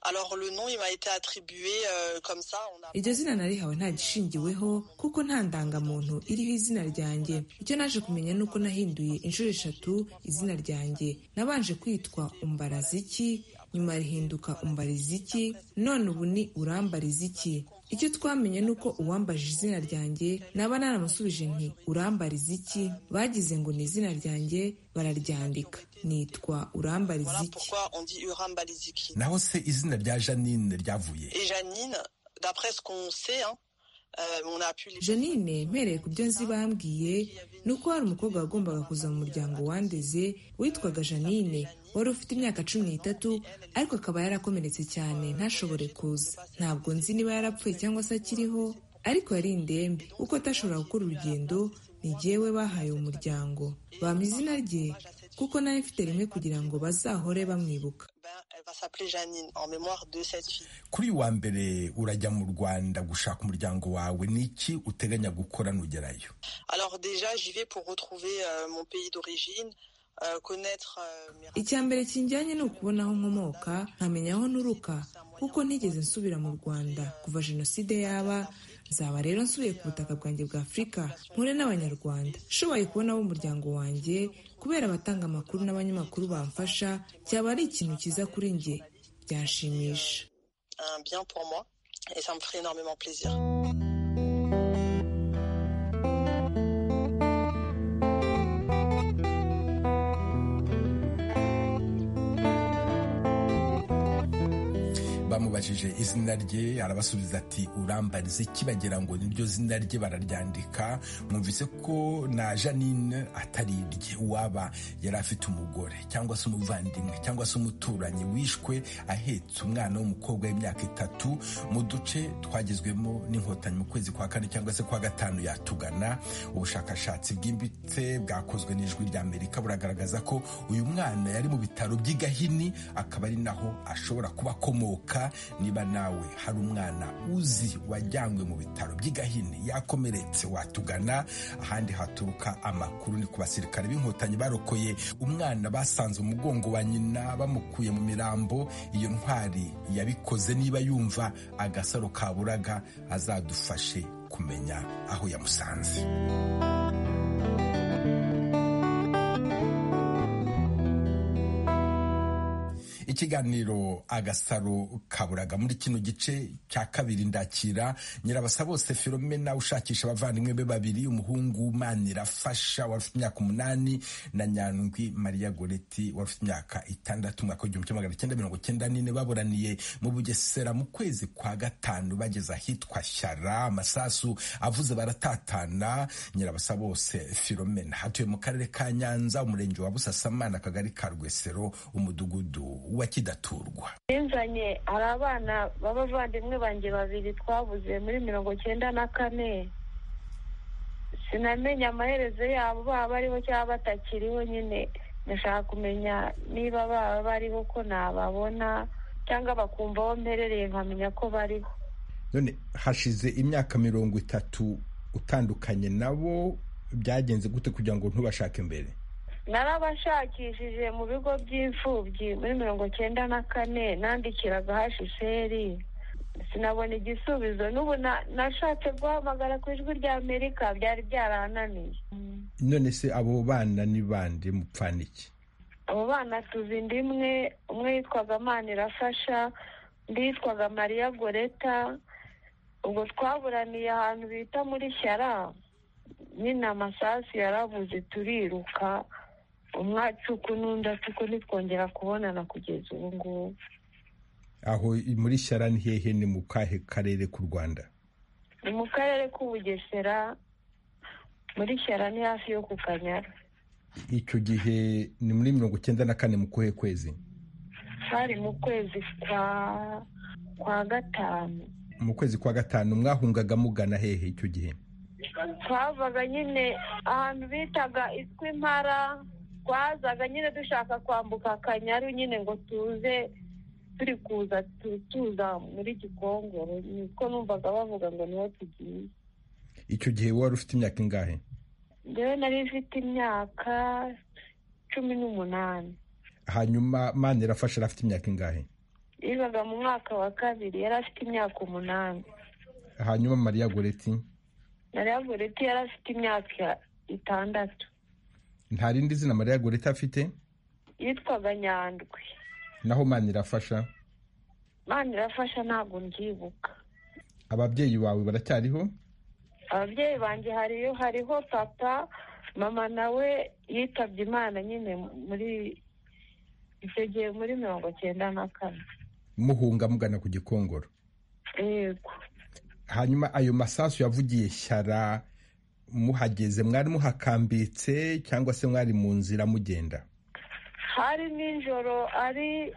Speaker 8: Alors le nom il m'a été attribué euh, comme ça. On a...
Speaker 9: iryo zina narihawe nta gishingiweho kuko nta ndangamuntu iriho izina ryanjye icyo naje kumenya ni uko nahinduye inshuro eshatu izina ryanjye nabanje kwitwa umbaraziki nyuma rihinduka umbariziki none ubu ni urambariziki icyo twamenye ni uko uwambaje izina ryanjye naba naramusubije nti urambariziki bagize ngo ni izina ryanjye bararyandika nitwa
Speaker 8: Voilà
Speaker 9: urambariziki
Speaker 8: pourquoi on dit Urambaliziki.
Speaker 1: naho se izina rya janine ryavuye
Speaker 8: Et Janine, d'après ce qu'on sait, hein, euh, on a pu les...
Speaker 9: janine mpereye ku byo nzi bambwiye ni uko hari umukobwa wagombaga kuza mu muryango wandeze witwaga janine wari ufite imyaka cumi n'itatu ariko akaba yarakomeretse cyane ntashobore kuza ntabwo nzi niba yarapfuye cyangwa se akiriho ariko yari indembe kuko atashobora gukora urugendo ni jyewe bahaye umuryango bampa izina rye kuko nawe mfite rimwe kugira ngo bazahore bamwibuka
Speaker 8: Ben, elle va s'appeler Janine en mémoire de cette fille.
Speaker 1: kuri uyu wa mbere urajya mu rwanda gushaka umuryango wawe ni iki uteganya gukora nugerayo
Speaker 8: Alors déjà, j'y vais pour retrouver euh, mon pays d'origine, euh, connaître euh, mes racines.
Speaker 9: icya mbere kinjyanye ni ukubona aho nkomoka nkamenya aho nturuka kuko ntigeze nsubira mu rwanda kuva jenoside yaba nzaba rero nsubiye ku butaka bwanjye bwa afurika mpure n'abanyarwanda nshoboye kubona abo umuryango wanjye kubera abatanga amakuru n'abanyamakuru bamfasha cyaba ari ikintu cyiza kuri njye byanshimisha
Speaker 8: un bien pour moi et ça me ferait énormément plaisir.
Speaker 1: bamubajije izina rye arabasubiza ati urambarize iki bagira ngo niryo zina rye bararyandika mwumvise ko na janine atari irye uwaba yari afite umugore cyangwa se umuvandimwe cyangwa se umuturanyi wishwe ahetse umwana w'umukobwa w'imyaka itatu mu duce twagezwemo n'inkotanyi mu kwezi kwa kane cyangwa se kwa gatanu yatugana ubushakashatsi bwimbitse bwakozwe n'ijwi rya amerika buragaragaza ko uyu mwana yari mu bitaro by'i gahini akaba ari naho ashobora kuba akomoka niba nawe hari umwana uzi wajyanywe mu bitaro by'i gahini yakomeretse watugana ahandi haturuka amakuru ni ku basirikare b'inkotanyi barokoye umwana basanze umugongo wa nyina bamukuye mu mirambo iyo ntwari yabikoze niba yumva agasaro kaburaga azadufashe kumenya aho yamusanze ikiganiro agasaro kaburaga muri kino gice cya kabiri ndakira nyirabasa bose filomena ushakisha abavandimwe be babiri umuhungu manirafasha wari ufite imyaka umunani na nyandwi mariya goreti wari ufite imyaka itandatu umwaka w'igihumbi kimwe magana cyenda mirongo cyenda n'ine baburaniye mu bugesera mu kwezi kwa gatanu bageze ahitwa shyara amasasu avuze baratatana nyirabasa bose filomena hatuye mu karere ka nyanza umurenge wa busasamana akagari ka rwesero umudugudu wa kidaturwa
Speaker 10: binzanye hari abana b'abavandimwe banjye babiri twabuze muri mirongo cyenda na kane sinamenye amaherezo yabo baba bariho cyangwa batakiriho nyine ndashaka kumenya niba baba bariho ko nababona cyangwa bakumva aho mperereye nkamenya ko bariho
Speaker 1: none hashize imyaka mirongo itatu utandukanye nabo byagenze gute kugira ngo ntubashake mbere
Speaker 10: narabashakishije mu bigo by'imfubyi muri mirongo cyenda na kane nandikiraga hashisheri sinabona igisubizo n'ubu na- nashatse guhamagara ku ijwi rya amerika byari byarananiye
Speaker 1: none se abo bana ni bande mupfana iki
Speaker 10: abo bana tuzi inda imwe umwe yitwaga manirafasha undi yitwaga mariya goreta ubwo twaburaniye ahantu bita muri shyara nyine amasasu yarabuze turiruka umwe acuka n'undi acuka ntitwongera kubonana kugeza ubu ngubu
Speaker 1: aho muri shyara ni hehe ni mu kahe karere k'u rwanda
Speaker 10: ni mu karere k'ubugesera muri shyara ni hafi yo ku kanyara
Speaker 1: icyo gihe ni muri mirongo icyenda na kane mu kuhe kwezi
Speaker 10: hari mu kwezi kwa kwa gatanu
Speaker 1: mu kwezi kwa gatanu mwahungaga mugana hehe icyo gihe
Speaker 10: twavaga nyine ahantu bitaga itwi impara twazaga nyine dushaka kwambuka akanyaru nyine ngo tuze turi kuza tu- tuza muri gikongoro niko numvaga bavuga ngo niho tugiye
Speaker 1: icyo gihe wari ufite imyaka ingahe
Speaker 10: njyewe nari mfite imyaka cumi n'umunani
Speaker 1: hanyuma manirafasha arafite imyaka ingahe
Speaker 10: yigaga mu mwaka wa kabiri yari afite imyaka umunani
Speaker 1: hanyuma mariya goreti
Speaker 10: mariya goreti yari afite imyaka itandatu
Speaker 1: nta rindi zina mariya goreti afite
Speaker 10: yitwaga nyandwi
Speaker 1: naho mani irafasha
Speaker 10: mani irafasha ntabwo mbyibuka
Speaker 1: ababyeyi bawe baracyariho
Speaker 10: ababyeyi banjye hariyo hariho papa mama nawe yitabye imana nyine muri icyo gihe muri mirongo cyenda na kane
Speaker 1: muhunga mugana ku gikongoro
Speaker 10: yego
Speaker 1: hanyuma ayo masasu yavugiye shyara muhageze mwari muhakambitse cyangwa se mwari mu nzira mugenda
Speaker 10: hari nijoro ari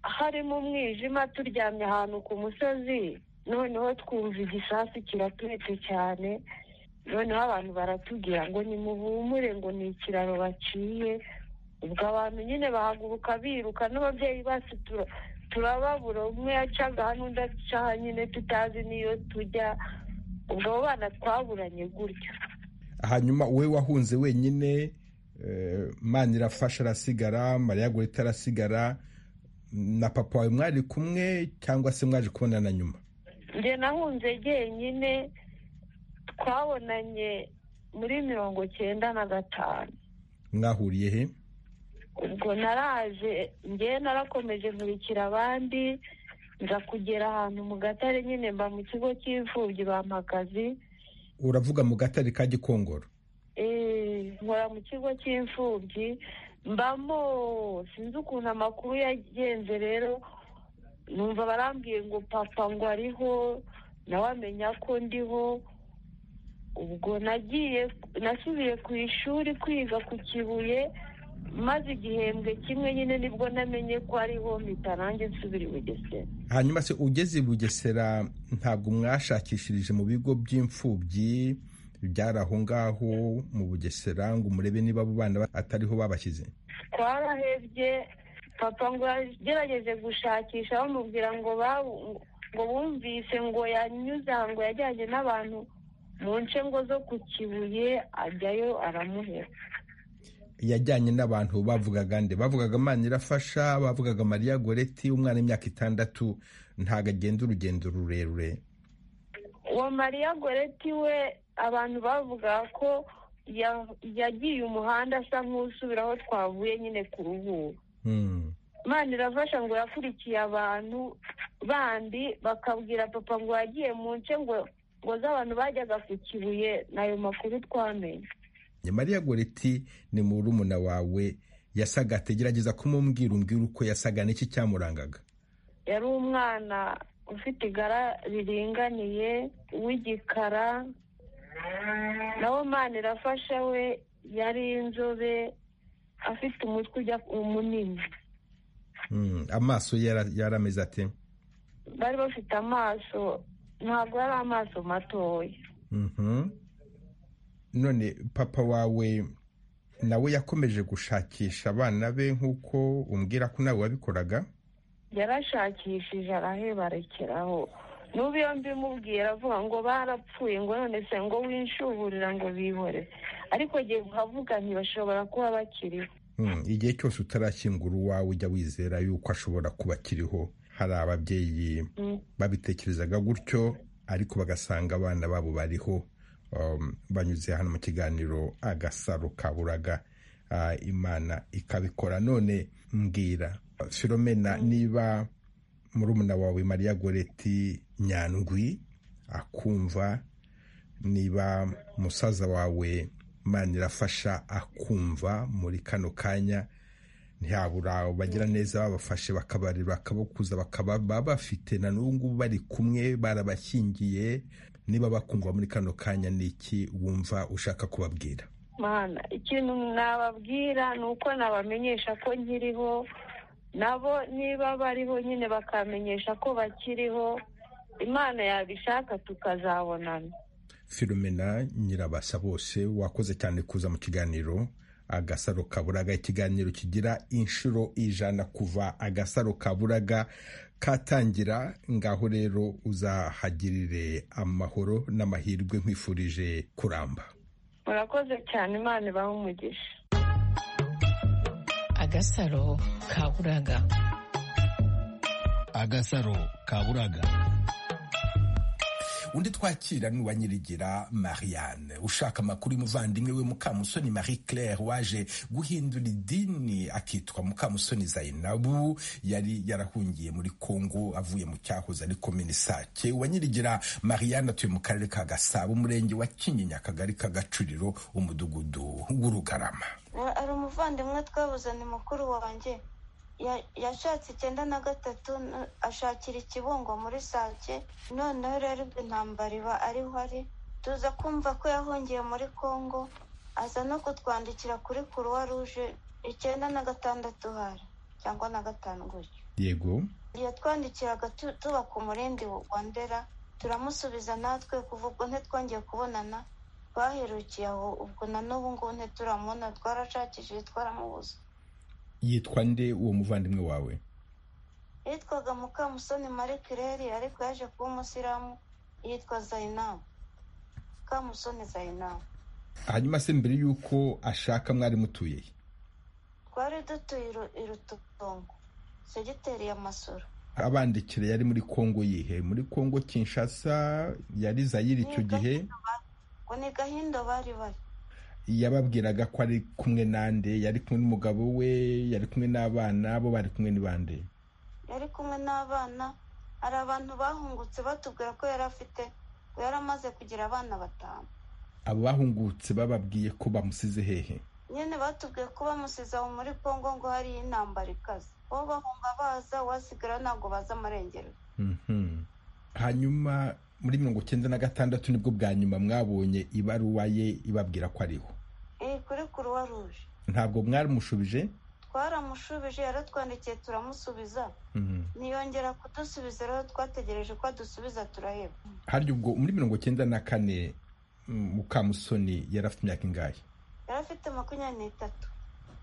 Speaker 10: harimo umwijima turyamye ahantu ku musozi noneho twumva igisasu kiratwitse cyane noneho abantu baratubwira ngo nimuhumure ngo ni ikiraro baciye ubwo abantu nyine bahaguruka biruka n'ababyeyi bacu turababura umwe yacaga hano undi acaha nyine tutazi n'iyo tujya ubwo abo bana twaburanye gutya
Speaker 1: hanyuma wowe wahunze wenyine mani irafasha arasigara mariya guhita arasigara na papa wawe mwari kumwe cyangwa se mwaje kubonana nyuma
Speaker 10: njye nahunze jyenyine twabonanye muri mirongo cyenda na gatanu
Speaker 1: mwahuriye he
Speaker 10: ubwo naraje ngewe narakomeje nkurikira abandi nza kugera ahantu mu gatare nyine mba mu kigo cy'imfubyi bampagazi
Speaker 1: uravuga mu gatare ka gikongoro
Speaker 10: nkora mu kigo cy'imfubyi mbamo sinzi ukuntu amakuru yagenze rero numva barambwiye ngo papa ngo ariho nawe amenya ko ndiho ubwo nagiye nasubiye ku ishuri kwiga ku kibuye maze igihembwe kimwe nyine nibwo namenye ko ariho mpita nanjye nsubira i bugesera
Speaker 1: hanyuma se ugeze i bugesera ntabwo mwashakishirije mu bigo by'imfubyi byari aho ngaho mu bugesera ngo murebe niba abo bana atariho babashyize
Speaker 10: twarahebye papa ngo yagerageje gushakisha bamubwira ngo ngo bumvise ngo yanyuze aha ngo yajyanye n'abantu mu nce ngo zo ku kibuye ajyayo aramuhera
Speaker 1: yajyanye n'abantu bavugaga nde bavugaga imana irafasha bavugaga mariya goreti umwana w'imyaka itandatu ntabwo agenda urugendo rurerure
Speaker 10: uwo mariya goreti we abantu bavugaga ko yagiye umuhanda asa nk'usubira aho twavuye nyine ku ruhuri imana irafasha ngo yakurikiye abantu bandi bakabwira papa ngo yagiye mu nce ngo ngo z'abantu bajyaga ku kibuye n'ayo makuru twamenye
Speaker 1: mariya goreti ni murumuna wawe yasaga ategerageza kumubwira umbwira uko yasaga n'iki cyamurangaga
Speaker 10: yari umwana ufite igara riringaniye w'igikara nawe mwana irafasha we yari inzobe afite umutwe ujya munini
Speaker 1: amaso yari ameze ate
Speaker 10: bari bafite amaso ntabwo yari amaso matoya
Speaker 1: none papa wawe nawe yakomeje gushakisha abana be nk'uko umbwira ko nawe wabikoraga
Speaker 10: yarashakishije arahebarekeraho n'ubu iyo mbimubwira avuga ngo barapfuye ngo none se ngo winshuburira ngo bihore ariko agiye kuhavuga ntibashobora kuba bakiriho
Speaker 1: igihe cyose utarashyingura uwawe ujya wizera yuko ashobora kuba akiriho hari ababyeyi babitekerezaga gutyo ariko bagasanga abana babo bariho banyuze hano mu kiganiro agasaro kaburaga imana ikabikora none mbwira filomena niba murumuna wawe mariya goreti nyandwi akumva niba musaza wawe mani irafasha akumva muri kano kanya ntiyabura bagira neza babafashe bakabareba bakabakuza bakaba bafite na n'ubu ngubu bari kumwe barabashyingiye niba bakumva muri kano kanya ni iki wumva ushaka kubabwira
Speaker 10: mana ikintu nababwira ni uko nabamenyesha ko nkiriho nabo niba bariho nyine bakamenyesha ko bakiriho imana yabishaka tukazabonana
Speaker 1: filomena nyirabasa bose wakoze cyane kuza mu kiganiro agasaro kaburaga ikiganiro kigira inshuro ijana kuva agasaro kaburaga katangira ngaho rero uzahagirire amahoro n'amahirwe nkwifurije kuramba
Speaker 10: murakoze cyane imana ibaha umugisha
Speaker 11: agasaro kaburaga agasaro ka buraga
Speaker 1: undi twakira ni uwa nyirigira mariane ushaka amakuru y'umuvandimwe we mukamusoni marie claire waje guhindura idini akitwa mukamusoni zainabu yari yarahungiye muri congo avuye mu cyahoze ari komini sake uwa nyirigira mariane atuye mu karere ka gasabo umurenge wa kinyinya akagari ka gacuriro umudugudu w'urugarama
Speaker 12: ari umuvandimwe twabuze ni mukuru wanjye yashatse icyenda na gatatu ashakira ikibungo muri sake noneho rero ubwo intambara iba ariho ari tuza kumva ko yahungiye muri congo aza no kutwandikira kuri kuruwa ruje icyenda na gatandatu hari cyangwa na gatanu gutyo
Speaker 1: yego
Speaker 12: yatwandikiraga tuba ku murindi wa ndera turamusubiza natwe kuva ubwo ntitwongeye kubonana twaherukiye aho ubwo na n'ubu ngubu ntituramubona twarashakishije twaramubuze
Speaker 1: yitwa nde uwo muvandimwe wawe
Speaker 12: yitwaga mukamusoni marie kireri ariko yaje kuba umusiramu yitwa zayinamu mukamusoni zayinamu
Speaker 1: hanyuma se mbere y'uko ashaka mwari mutuye he
Speaker 12: twari dutuye irututongo segiteri ya masoro
Speaker 1: abandikira yari muri kongo yihe muri kongo kinshasa yari zayiri icyo gihe
Speaker 12: ngo ni gahindo bari bari
Speaker 1: yababwiraga ko ari kumwe nande yari kumwe n'umugabo we yari kumwe n'abana bo bari kumwe n'ibande
Speaker 12: yari kumwe n'abana hari abantu bahungutse batubwira ko yari afite ngo yari amaze kugira abana batanu
Speaker 1: abo bahungutse bababwiye ko bamusize hehe
Speaker 12: nyine batubwiye ko bamusize aho muri congo ngo hariyo intambara ikaze bo bahunga baza uwasigara ntabwo baza amarengero
Speaker 1: hanyuma muri mirongo icyenda na gatandatu nibwo bwa nyuma mwabonye ibaruwa ye ibabwira ko ariho
Speaker 12: kuri kuruwa ruje
Speaker 1: ntabwo mwaramushubije
Speaker 12: twaramushubije yaratwandikiye turamusubiza ntiyongera kudusubiza rero twategereje ko adusubiza turaheba
Speaker 1: hari ubwo muri mirongo icyenda na kane mukamusoni yari afite imyaka ingahe
Speaker 12: yari afite makumyabiri n'itatu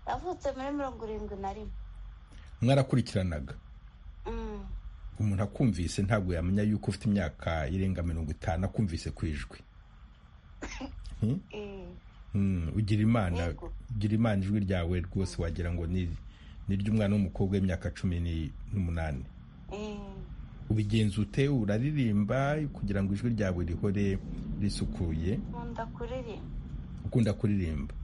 Speaker 12: yavutse muri mirongo irindwi na rimwe
Speaker 1: mwarakurikiranaga umuntu akumvise ntabwo yamenya yuko ufite imyaka irenga mirongo itanu akumvise ku ijwi ugira imana ugira imana ijwi ryawe rwose wagira ngo ni ry'umwana w'umukobwa w'imyaka cumi n'umunani ubigenza ute uraririmba kugira ngo ijwi ryawe rihore risukuye ukunda kuririmba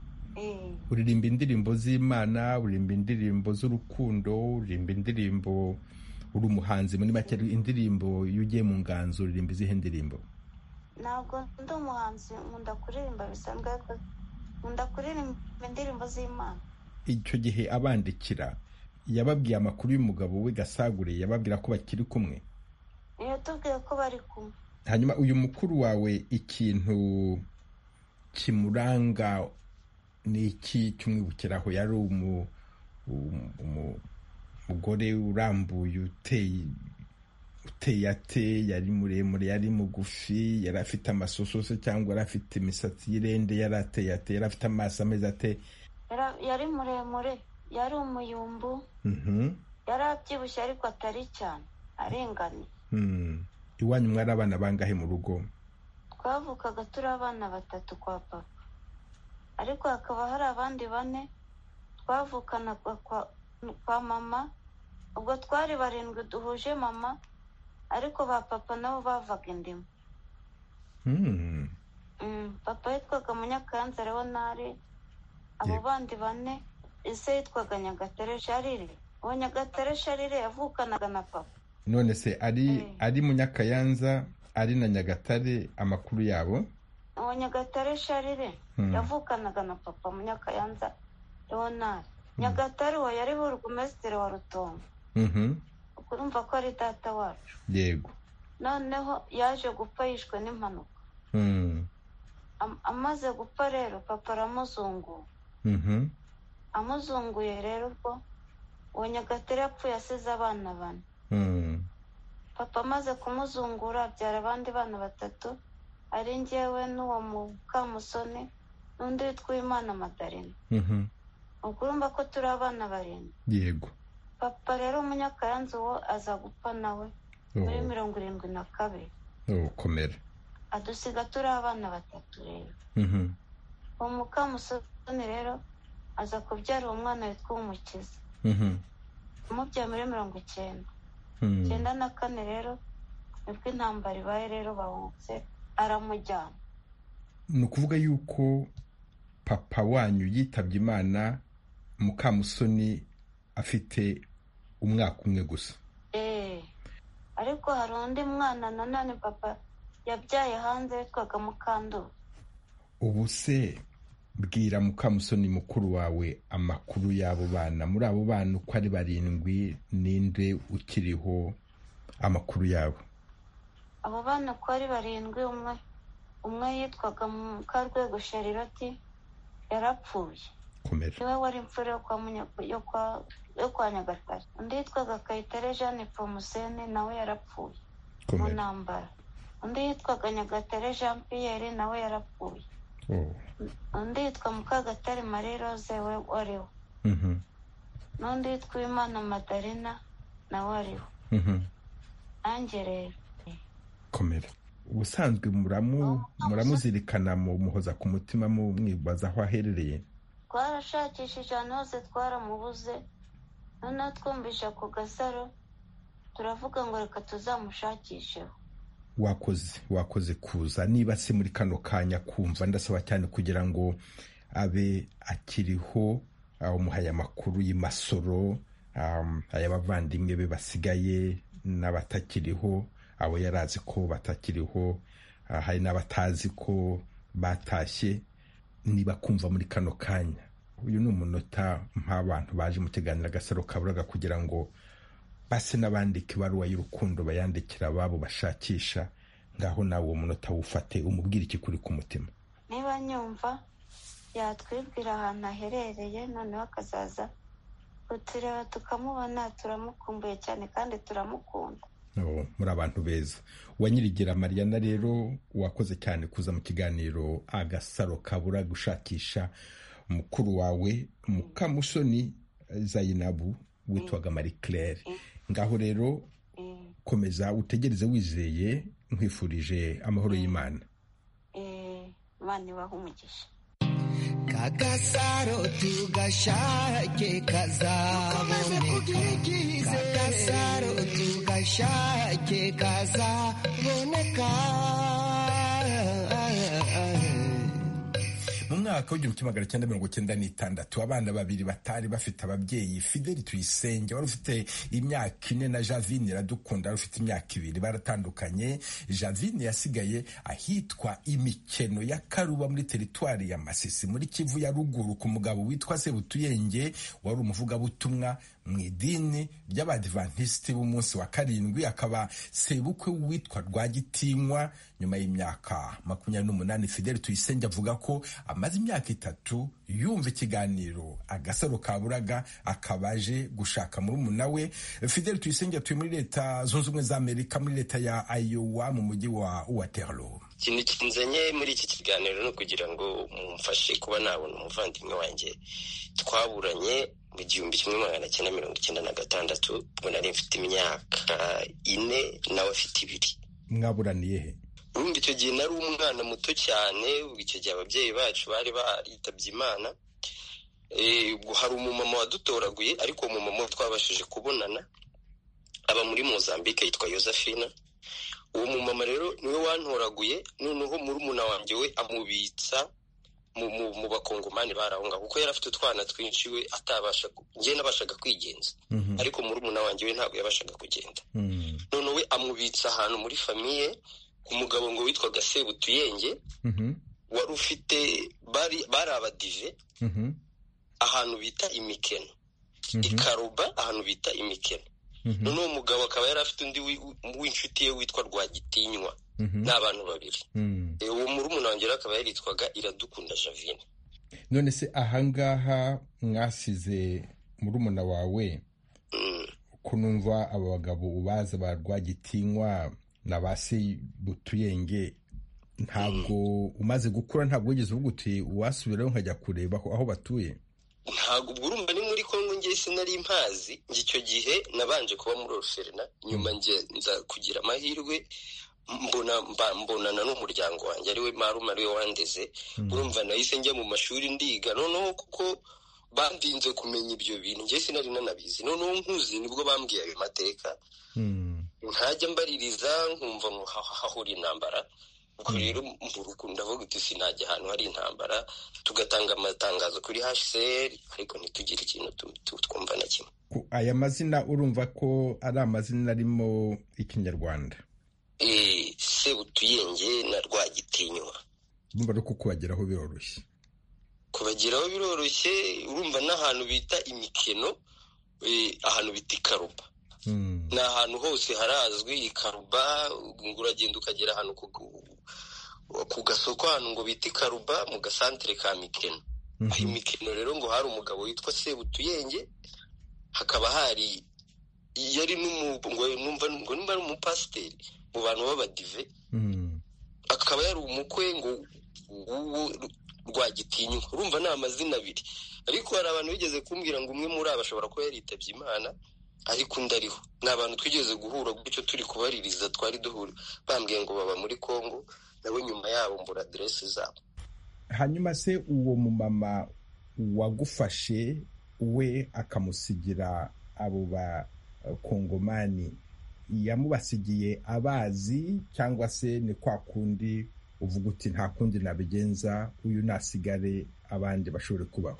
Speaker 1: uririmba indirimbo z'imana uririmba indirimbo z'urukundo uririmba indirimbo uri umuhanzi muri make indirimbo iyo ugiye mu nganzo uririmba izihe ndirimbo
Speaker 12: ntabwo ndi umuhanzi nkunda kuririmba bisanzwe ariko nkunda kuririmba indirimbo z'imana
Speaker 1: icyo gihe abandikira yababwiye amakuru y'umugabo we gasagure yababwira ko bakiri kumwe
Speaker 12: yatubwiye ko bari kumwe
Speaker 1: hanyuma uyu mukuru wawe ikintu kimuranga ni iki cyumwibukiraho yari umu umugore urambuye uteye uteye ate yari muremure yari mugufi yari afite amasososo cyangwa yari afite imisatsi y'irende yari ateye ate yari afite amaso ameze ate
Speaker 12: yari muremure yari umuyumbu yari abyibushye ariko atari cyane arenganye
Speaker 1: iwanyu mwari abana bangahe mu rugo
Speaker 12: twavukaga turi abana batatu kwa papa ariko hakaba hari abandi bane twavukanaga kwa kwa mama ubwo twari barindwi duhuje mama ariko ba papa nabo bavaga indimu papa yitwaga munyakayanza leonard abo bandi bane ise yitwaga nyagatare sharire uwo nyagatare sharire yavukanaga na papa
Speaker 1: none se ari ari munyakayanza ari na nyagatare amakuru yabo
Speaker 12: uwo nyagatare sharire yavukanaga na papa munyakayanza leonard nyagatare uwo yari burugumesitiri wa rutongo ukurumva ko ari data wacu
Speaker 1: yego
Speaker 12: noneho yaje gupfa yishwe n'impanuka amaze gupfa rero papa aramuzungura amuzunguye rero ubwo uwo nyagatare yapfuye asize abana bane papa amaze kumuzungura abyara abandi bana batatu ari ngewe n'uwo mukamusoni n'undi witwa imana madarina ukurumva ko turi abana barindwi
Speaker 1: yego
Speaker 12: papa rero umunyakayanza uwo aza gupfa nawe muri mirongo irindwi na kabiri
Speaker 1: komera
Speaker 12: adusiga turi abana batatu rero uwo mukamusoni rero aza kubyara uwo mwana witwa umukiza amubyaye muri mirongo icyenda icyenda na kane rero nibwo intambara ibaye rero bahubutse aramujyana
Speaker 1: ni ukuvuga yuko papa wanyu yitabye imana mukamusoni afite umwaka umwe gusa
Speaker 12: eee ariko hari undi mwana nanone papa yabyaye hanze witwaga mukandura
Speaker 1: ubu se bwira mukamusoni mukuru wawe amakuru y'abo bana muri abo bana uko ari barindwi ninde ukiriho amakuru yabo
Speaker 12: abo bana uko ari barindwi umwe umwe yitwaga mukarwego shariroti yarapfuye
Speaker 1: komera
Speaker 12: niwe wari imfura yo kwa Munya- yo kwa- yo kwa nyagatare undi yitwaga kayitare jeanne pomusene nawe yarapfuye mu
Speaker 1: komera
Speaker 12: ntambara undi yitwaga nyagatare jean pierre nawe yarapfuye
Speaker 1: Oh.
Speaker 12: undi yitwa mukagatare marie rose we wariho
Speaker 1: Mhm.
Speaker 12: n'undi yitwa imana madarina nawe ariho
Speaker 1: Mhm.
Speaker 12: nanjye rero
Speaker 1: komera ubusanzwe muramu muramuzirikana mu muhoza ku mutima mu mwibaza aho aherereye
Speaker 12: twarashakishije ahantu hose twaramubuze noneho twumvisha ku gasaro turavuga ngo reka tuzamushakisheho
Speaker 1: wakoze wakoze kuza niba si muri kano kanya kumva ndasaba cyane kugira ngo abe akiriho ah, umuhaye amakuru y'imasoro am, ay'abavandimwe be basigaye n'abatakiriho abo yari azi ko batakiriho ah, hari n'abatazi ko batashye niba kumva muri kano kanya uyu ni umunota nk'abantu baje mu kiganiro agasaro kaburaga kugira ngo base n'abandika ibaruwa y'urukundo bayandikira ababo bashakisha ngaho nawe uwo munota wufate umubwire ikikuri ku mutima
Speaker 12: niba nyumva yatwibwira ahantu aherereye noneho akazaza kutureba tukamubona turamukumbuye cyane kandi turamukunda
Speaker 1: Oh, muri abantu beza wanyirigira mariyana rero wakoze cyane kuza mu kiganiro agasaro kabura gushakisha mukuru wawe mukamusoni eh, zayinabu witwaga marie claire ngaho rero komeza utegereze wizeye nkwifurije amahoro y'imana
Speaker 12: Eh, imana ibaha umugisha
Speaker 2: kagasaro tugashake kazaboneka kagasaro tugashake kazaboneka
Speaker 1: mu mwaka w'igihumbi kimwe magana cyenda mirongo cyenda n'itandatu abana babiri batari bafite ababyeyi fideli tuyisenge wari ufite imyaka ine na javine iradukunda wari ufite imyaka ibiri baratandukanye javine yasigaye ahitwa imikeno ya karuba muri teritwari ya masisi muri kivu ya ruguru ku mugabo witwa sebutuyenge wari umuvugabutumwa mu idini ry'abadivantisiti b'umunsi wa karindwi akaba sebukwe witwa rwagitinywa nyuma y'imyaka makumyabiri n'umunani fideli tuyisenge avuga ko amaze imyaka itatu yumva ikiganiro agasaro kaburaga akaba aje gushaka murumuna we fideli tuyisenge atuye muri leta zunze ubumwe za amerika muri leta ya ayowa mu mujyi wa waterloo
Speaker 13: ikintu kinzanye muri iki kiganiro ni ukugira ngo mumfashe kuba nabona umuvandimwe wanjye twaburanye mu gihumbi kimwe magana cyenda mirongo icyenda na gatandatu ubwo nari mfite imyaka ine nawe afite ibiri
Speaker 1: mwaburaniye he
Speaker 13: urumva icyo gihe nari umwana muto cyane ubwo icyo gihe ababyeyi bacu bari baritabye imana Eh, ubwo hari umumama wadutoraguye ariko uwo mumama twabashije kubonana aba muri mozambique yitwa yosephine uwo mumama rero niwe wantoraguye noneho murumuna wanjye we amubitsa mu, mu, mu bakongomani bari aho ngaho kuko yari afite utwana twinshi we atabasha ku- njye nabashaga kwigenza ariko murumuna wanjye we ntabwo yabashaga kugenda noneho we amubitsa ahantu muri famiye ku mugabo ngo witwaga sebutuyenge wari ufite bari bari abadive ahantu bita imikeno i karuba ahantu bita imikeno none uwo mugabo akaba yari afite undi wi- wi- w'inshuti ye witwa rwagitinywa ni abantu babiri Eh, uwo murumuna wanjye rero akaba yaritwaga iradukunda javine
Speaker 1: none se ahangaha mwasize murumuna wawe ko numva aba bagabo ubaza ba rwagitinywa na ba se butuyenge ntabwo umaze gukura ntabwo wigeze uvuga uti wasubirayo nkajya kureba aho aho batuye
Speaker 13: ntabwo ubwo urumva ni muri kongo ngewe sinari mpazi njye icyo gihe nabanje kuba muri oruferina nyuma njye nza kugira amahirwe mbona mba- mbonana n'umuryango wanjye ariwe marume ariwe wandeze urumva nahise njya mu mashuri ndiga noneho kuko bandinze kumenya ibyo bintu njye sinari nanabizi noneho nkuzi nibwo bambwiye ayo mateka ntajya mbaririza nkumva ngo hahora intambara ubwo rero mu rugo ndavuga uti sinajya ahantu hari intambara tugatanga amatangazo kuri hcr ariko ntitugire ikintu twumva na kimwe
Speaker 1: aya mazina urumva ko ari amazina arimo ikinyarwanda
Speaker 13: Eh, sebutuyenge na rwagitinywa
Speaker 1: urumva no kukubageraho biroroshye
Speaker 13: kubageraho biroroshye urumva n'ahantu bita imikeno eh, ahantu bita ikaruba ni ahantu hose harazwi ikaruba ngo uragenda ukagera ahantu ku- ku- ku gasoko ahantu ngo bita ikaruba mu gasantere ka mikeno aho imikino rero ngo hari umugabo witwa sebutuyenge hakaba hari yari n'umu- ngo numva ngo nimba ari umupasiteri mu bantu b'abadive akaba yari umukwe ngo w'uwo rwagitinywa urumva ni amazina abiri ariko hari abantu bigeze kumbwira ngo umwe muri aba ashobora kuba yaritabye imana ariko undi ariho ni abantu twigeze guhura gutyo turi kubaririza twari duhura bambwiye ngo baba muri congo nabo nyuma yabo mbura aderesi zabo
Speaker 1: hanyuma se uwo mumama wagufashe we akamusigira abo bakongomani yamubasigiye abazi cyangwa se ni kwa kundi uvuga uti nta kundi nabigenza uyu nasigare abandi bashobore kubaho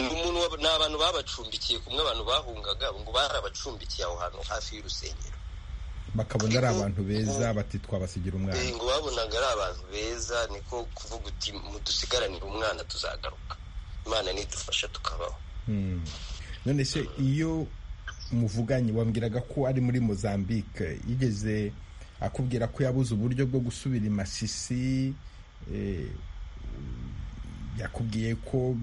Speaker 13: ni umuntu wa- ni abantu babacumbikiye kumwe abantu bahungaga ngo barabacumbikiye aho hantu hafi y'urusengero
Speaker 1: bakabona ari abantu beza bati twabasigira umwana
Speaker 13: Eh, ngo babonaga ari abantu beza niko kuvuga uti mudusigaranire umwana tuzagaruka imana nidufasha tukabaho
Speaker 1: Hmm. none se iyo muvuganye wambwiraga ko ari muri mozambique yigeze akubwira ko yabuze uburyo bwo gusubira i masisi eh, yakubwiye ko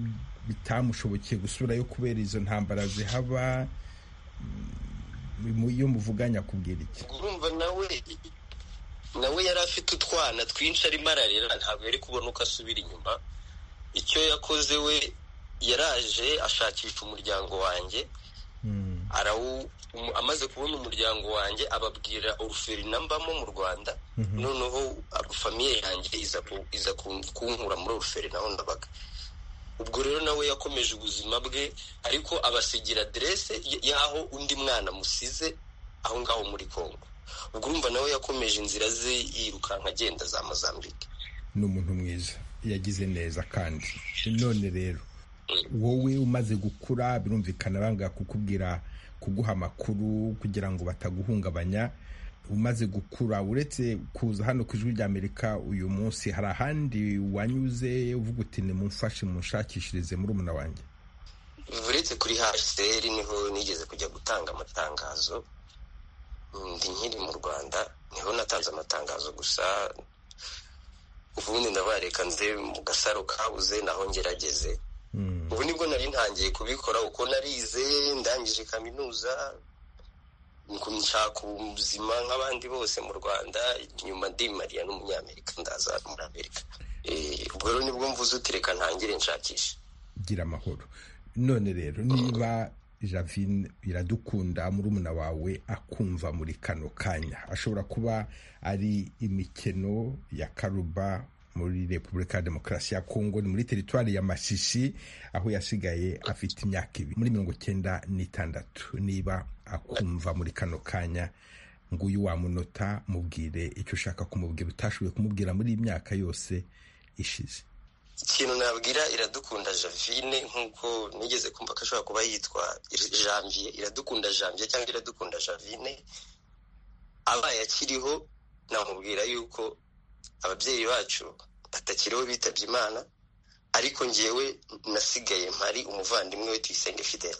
Speaker 1: bitamushobokiye gusubirayo kubera izo ntambara zihaba Mm, iyo muvuganye akubwira iki
Speaker 13: urumva nawe nawe yari afite utwana twinshi arimo ararera ntabwo yari kubona uko asubira inyuma icyo yakoze we yaraje ashakisha umuryango wanjye arawu um- amaze kubona umuryango wanjye ababwira oruferina mbamo mu rwanda noneho abo famiye yanjye iza ku- iza kun- kunkura muri oruferina aho ndabaga ubwo rero nawe yakomeje ubuzima bwe ariko abasigira aderese y- y'aho undi mwana amusize aho ngaho muri congo ubwo urumva nawe yakomeje inzira ze yirukanka agenda za mozambique
Speaker 1: ni umuntu mwiza yagize neza kandi none rero wowe umaze gukura birumvikana banga kukubwira kuguha amakuru kugira ngo bataguhungabanya umaze gukura uretse kuza hano ku ijwi ry'amerika uyu munsi hari ahandi wanyuze uvuga uti nimumfashe munshakishirize muri umuna wanjye
Speaker 13: uretse kuri hcr niho nigeze kujya gutanga amatangazo ndi nkiri mu rwanda niho natanze amatangazo gusa ubundi ndabareka nze mu gasaro kabuze naho ngerageze ubu nibwo nari ntangiye kubikora uko narize ndangije kaminuza nshaka ubuzima nk'abandi bose mu rwanda nyuma ndimariya n'umunyamerika ndaza muri amerika Eh, ubwo rero nibwo mvuze uti reka ntangire nshakisha
Speaker 1: gira amahoro none rero niba javine iradukunda murumuna wawe akumva muri kano kanya ashobora kuba ari imikino ya karuba muri repubulika ya demokarasi ya kongo ni muri teritwari ya masisi aho yasigaye afite imyaka ibiri muri mirongo cyenda n'itandatu niba akumva muri kano kanya nguyu wamunota mubwire icyo ushaka kumubwira utashoboye kumubwira muri iyi myaka yose ishize
Speaker 13: ikintu nabwira iradukunda javine nk'uko nigeze kumva ko ashobora kuba yitwa janvier iradukunda janvier cyangwa iradukunda javine abaye akiriho namubwira yuko ababyeyi bacu batakiriho bitabye imana ariko njyewe nasigaye mpari umuvandimwe we tuyisenge fidele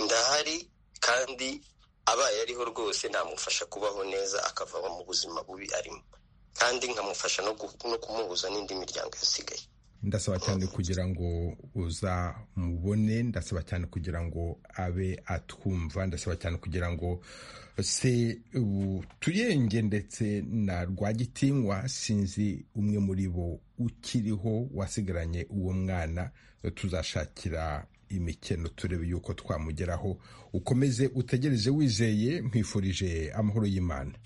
Speaker 13: ndahari kandi abaye ariho rwose namufasha kubaho neza akava mu buzima bubi arimo kandi nkamufasha no gu- no kumuhuza n'indi miryango yasigaye
Speaker 1: ndasaba cyane kugira ngo uza mubone ndasaba cyane kugira ngo abe atwumva ndasaba cyane kugira ngo se ubu tuyenge ndetse na rwagitinywa sinzi umwe muri bo ukiriho wasigaranye uwo mwana tuzashakira imikino turebe yuko twamugeraho ukomeze utegereze wizeye nkwifurije amahoro y'imana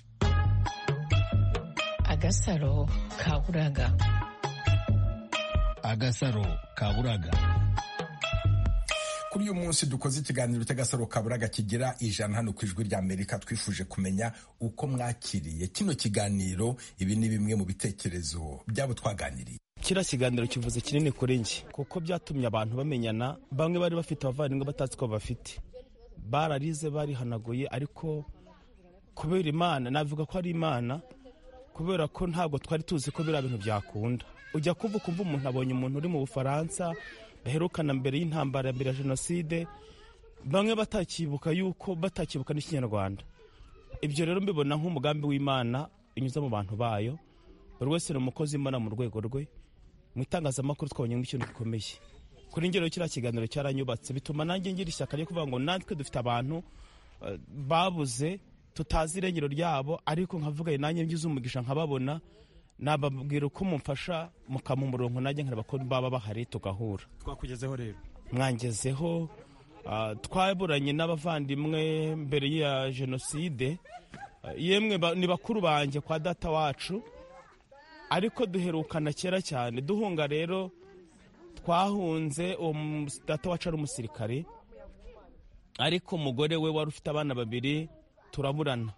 Speaker 14: agasaro kaburaga
Speaker 11: agasaro kaburaga
Speaker 1: kuri uyu munsi dukoze ikiganiro cy'agasaro kaburaga kigira ijana hano ku ijwi rya amerika twifuje kumenya uko mwakiriye kino kiganiro ibi ni bimwe mu bitekerezo byabo twaganiriye
Speaker 14: kiriya kiganiro kivuze kinini kuri njye kuko byatumye abantu bamenyana bamwe bari bafite abavandimwe batazi ko bafite bararize barihanaguye ariko kubera imana navuga ko ari imana kubera ko ntabwo twari tuzi ko biriya bintu byakunda ujya kuva ukumva umuntu abonye umuntu uri mu bufaransa baherukana mbere y'intambara ya mbere ya jenoside bamwe batakibuka yuko batakibuka n'ikinyarwanda ibyo rero mbibona nk'umugambi w'imana unyuze mu bantu bayo buri wese ni umukozi imana mu rwego rwe mu itangazamakuru twabonyemo ikintu gikomeye kuri ngero kiriya kiganiro cyaranyubatse bituma nanjye ngira ishyaka ryo kuvuga ngo natwe dufite abantu eh, babuze tutazi irengero ryabo ariko nkavuga nanjye ngize umugisha nkababona nababwira uko mumfasha mukampa umurongo nanjye nkareba ko baba bahari tugahura
Speaker 15: twakugezeho rero
Speaker 14: mwangezeho ah, twaburanye n'abavandimwe mbere ya jenoside Ah, yemwe ba- ni bakuru banjye kwa data wacu ariko duherukana kera cyane duhunga rero twahunze uwo mu- data wacu ari umusirikare ariko umugore we wari ufite abana babiri turaburana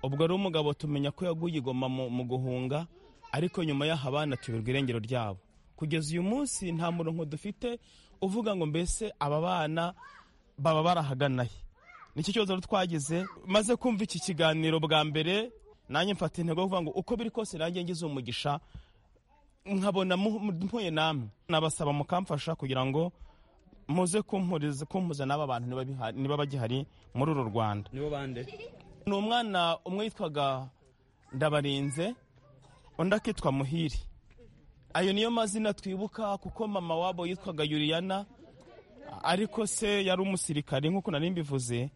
Speaker 14: ubwo rero umugabo tumenya ko yaguye igoma mu mu guhunga ariko nyuma y'aho abana tuyoberwa irengero ryabo kugeza uyu munsi nta murongo dufite uvuga ngo mbese aba bana baba barahaganaye nicyo kibazo rero twagize maze kumva iki kiganiro bwa mbere nanjye mfata intego yo kuvuga ngo uko biri kose nanjye ngize umugisha nkabona mu- mu- mpuye namwe nabasaba mukamfasha kugira ngo muze kumpuriza- kumpuza n'aba bantu niba biha- niba bagihari muri uru rwanda
Speaker 15: nibo bande
Speaker 14: ni umwana umwe yitwaga ndabarinze undi akitwa muhiri ayo niyo mazina twibuka kuko mama wabo yitwaga yuriyana ariko se yari umusirikare nk'uko nari mbivuze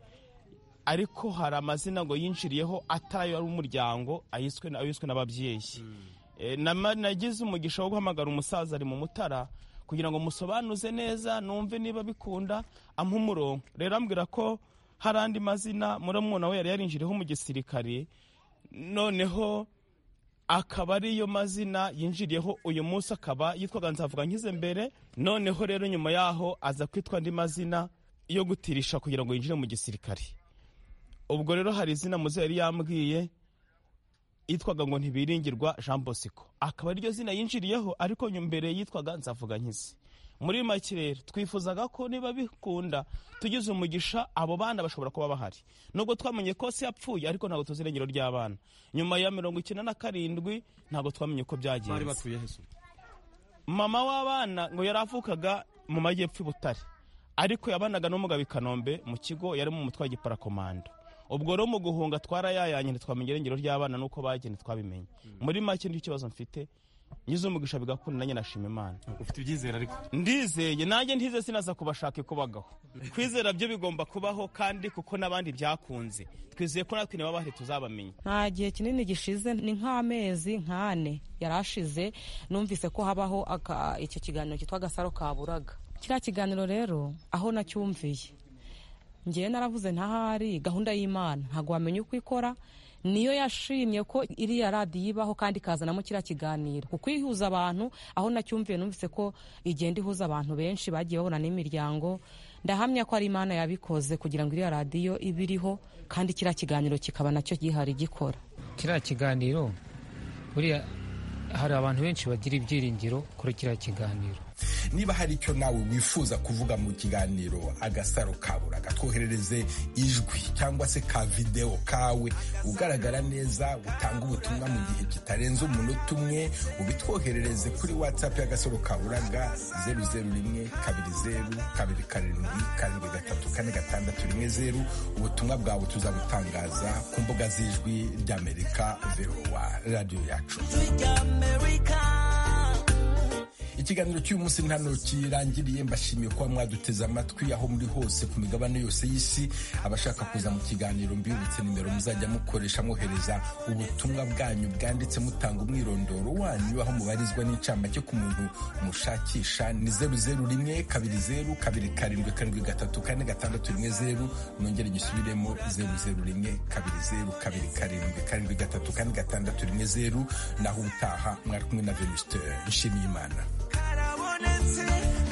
Speaker 14: ariko hari amazina ngo yinjiriyeho atari ari umuryango ayiswe na- ayiswe n'ababyeyi Eh, nama- nagize umugisha wo guhamagara umusaza ari mu mutara kugira ngo musobanuze neza numve niba bikunda ampa umurongo rero ambwira ko hari andi mazina murumuna we yari yarinjiriyeho mu gisirikare noneho akaba ariyo mazina yinjiriyeho uyu munsi akaba yitwaga nzavuga nkize mbere noneho rero nyuma yaho aza kwitwa andi mazina yo gutirisha kugira ngo yinjire mu gisirikare ubwo rero hari izina muze yari yambwiye yitwaga ngo ntibiringirwa jean bosco akaba ariryo zina yinjiriyeho ariko nyuma mbere yitwaga nzavuga nkize muri make rero twifuzaga ko niba bikunda tugize umugisha abo bana bashobora kuba bahari nubwo twamenye ko se yapfuye ariko ntabwo tuzi irengero ry'abana nyuma ya mirongo icyenda na karindwi ntabwo twamenye uko
Speaker 15: bari
Speaker 14: byagenze
Speaker 15: batuye hesu
Speaker 14: mama w'abana ngo yari avukaga mu majyepfo i butare ariko yabanaga n'umugabo i kanombe mu kigo yari mu mutwe wa giparakomando ubwo rero mu guhunga twarayayanye ntitwamenya irengero ry'abana n'uko bagenda twabimenye muri make nicyo kibazo mfite ngize umugisha bigakunda nanjye nashima imana
Speaker 15: ufite ibyizere ariko
Speaker 14: ndizeye nanjye ntize sinaza kubashaka ikubagaho kwizera byo bigomba kubaho kandi kuko n'abandi byakunze twizeye ko natwe niba bahari tuzabamenya
Speaker 7: nta gihe kinini gishize ni nk'amezi nk'ane yari ashize numvise ko habaho aka- icyo kiganiro cyitwa agasaro kaburaga kiriya kiganiro rero aho nacyumviye ngewe naravuze ntahari gahunda y'imana ntabwo wamenya uko ikora niyo yashimye ko iriya radiyo ibaho kandi ikazanamo kiriya kiganiro kuko ihuza abantu aho nacyumviye numvise ko igenda ihuza abantu benshi bagiye babona n'imiryango ndahamya ko ari imana yabikoze kugira ngo iriya radiyo ibe iriho kandi kiriya kiganiro kikaba nacyo gihari gikora
Speaker 16: kiriya kiganiro buriya hari abantu benshi bagira ibyiringiro kuri kiriya kiganiro
Speaker 1: niba hari icyo nawe wifuza kuvuga mu kiganiro agasaro kaburaga twoherereze ijwi cyangwa se ka videwo kawe ugaragara neza utanga ubutumwa mu gihe kitarenze umunota umwe ubitwoherereze kuri watsapu y'agasaro kaburaga zeru zeru rimwe kabiri zeru kabiri karindwi karindwi gatatu kane gatandatu rimwe zeru ubutumwa bwawe tuzabutangaza ku mbuga z'ijwi ry'amerika verowa radiyo yacu ikiganiro cy'uyu munsi ntano kirangiriye mbashimiye kuba mwaduteze amatwi aho muri hose ku migabane yose y'isi abashaka kuza mu kiganiro mbibutse nimero muzajya mukoresha mwohereza ubutumwa bwanyu bwanditse mutanga umwirondoro wanyu aho mubarizwa n'incamake ku muntu mushakisha ni zeru zeru rimwe kabiri zeru kabiri karindwi karindwi gatatu kane gatandatu rimwe zeru nongere gisubiremo zeru zeru rimwe kabiri zeru kabiri karindwi karindwi gatatu kane gatandatu rimwe zeru naho ubutaha mwari kumwe na venusiteri nshimiyimana
Speaker 2: karabonetse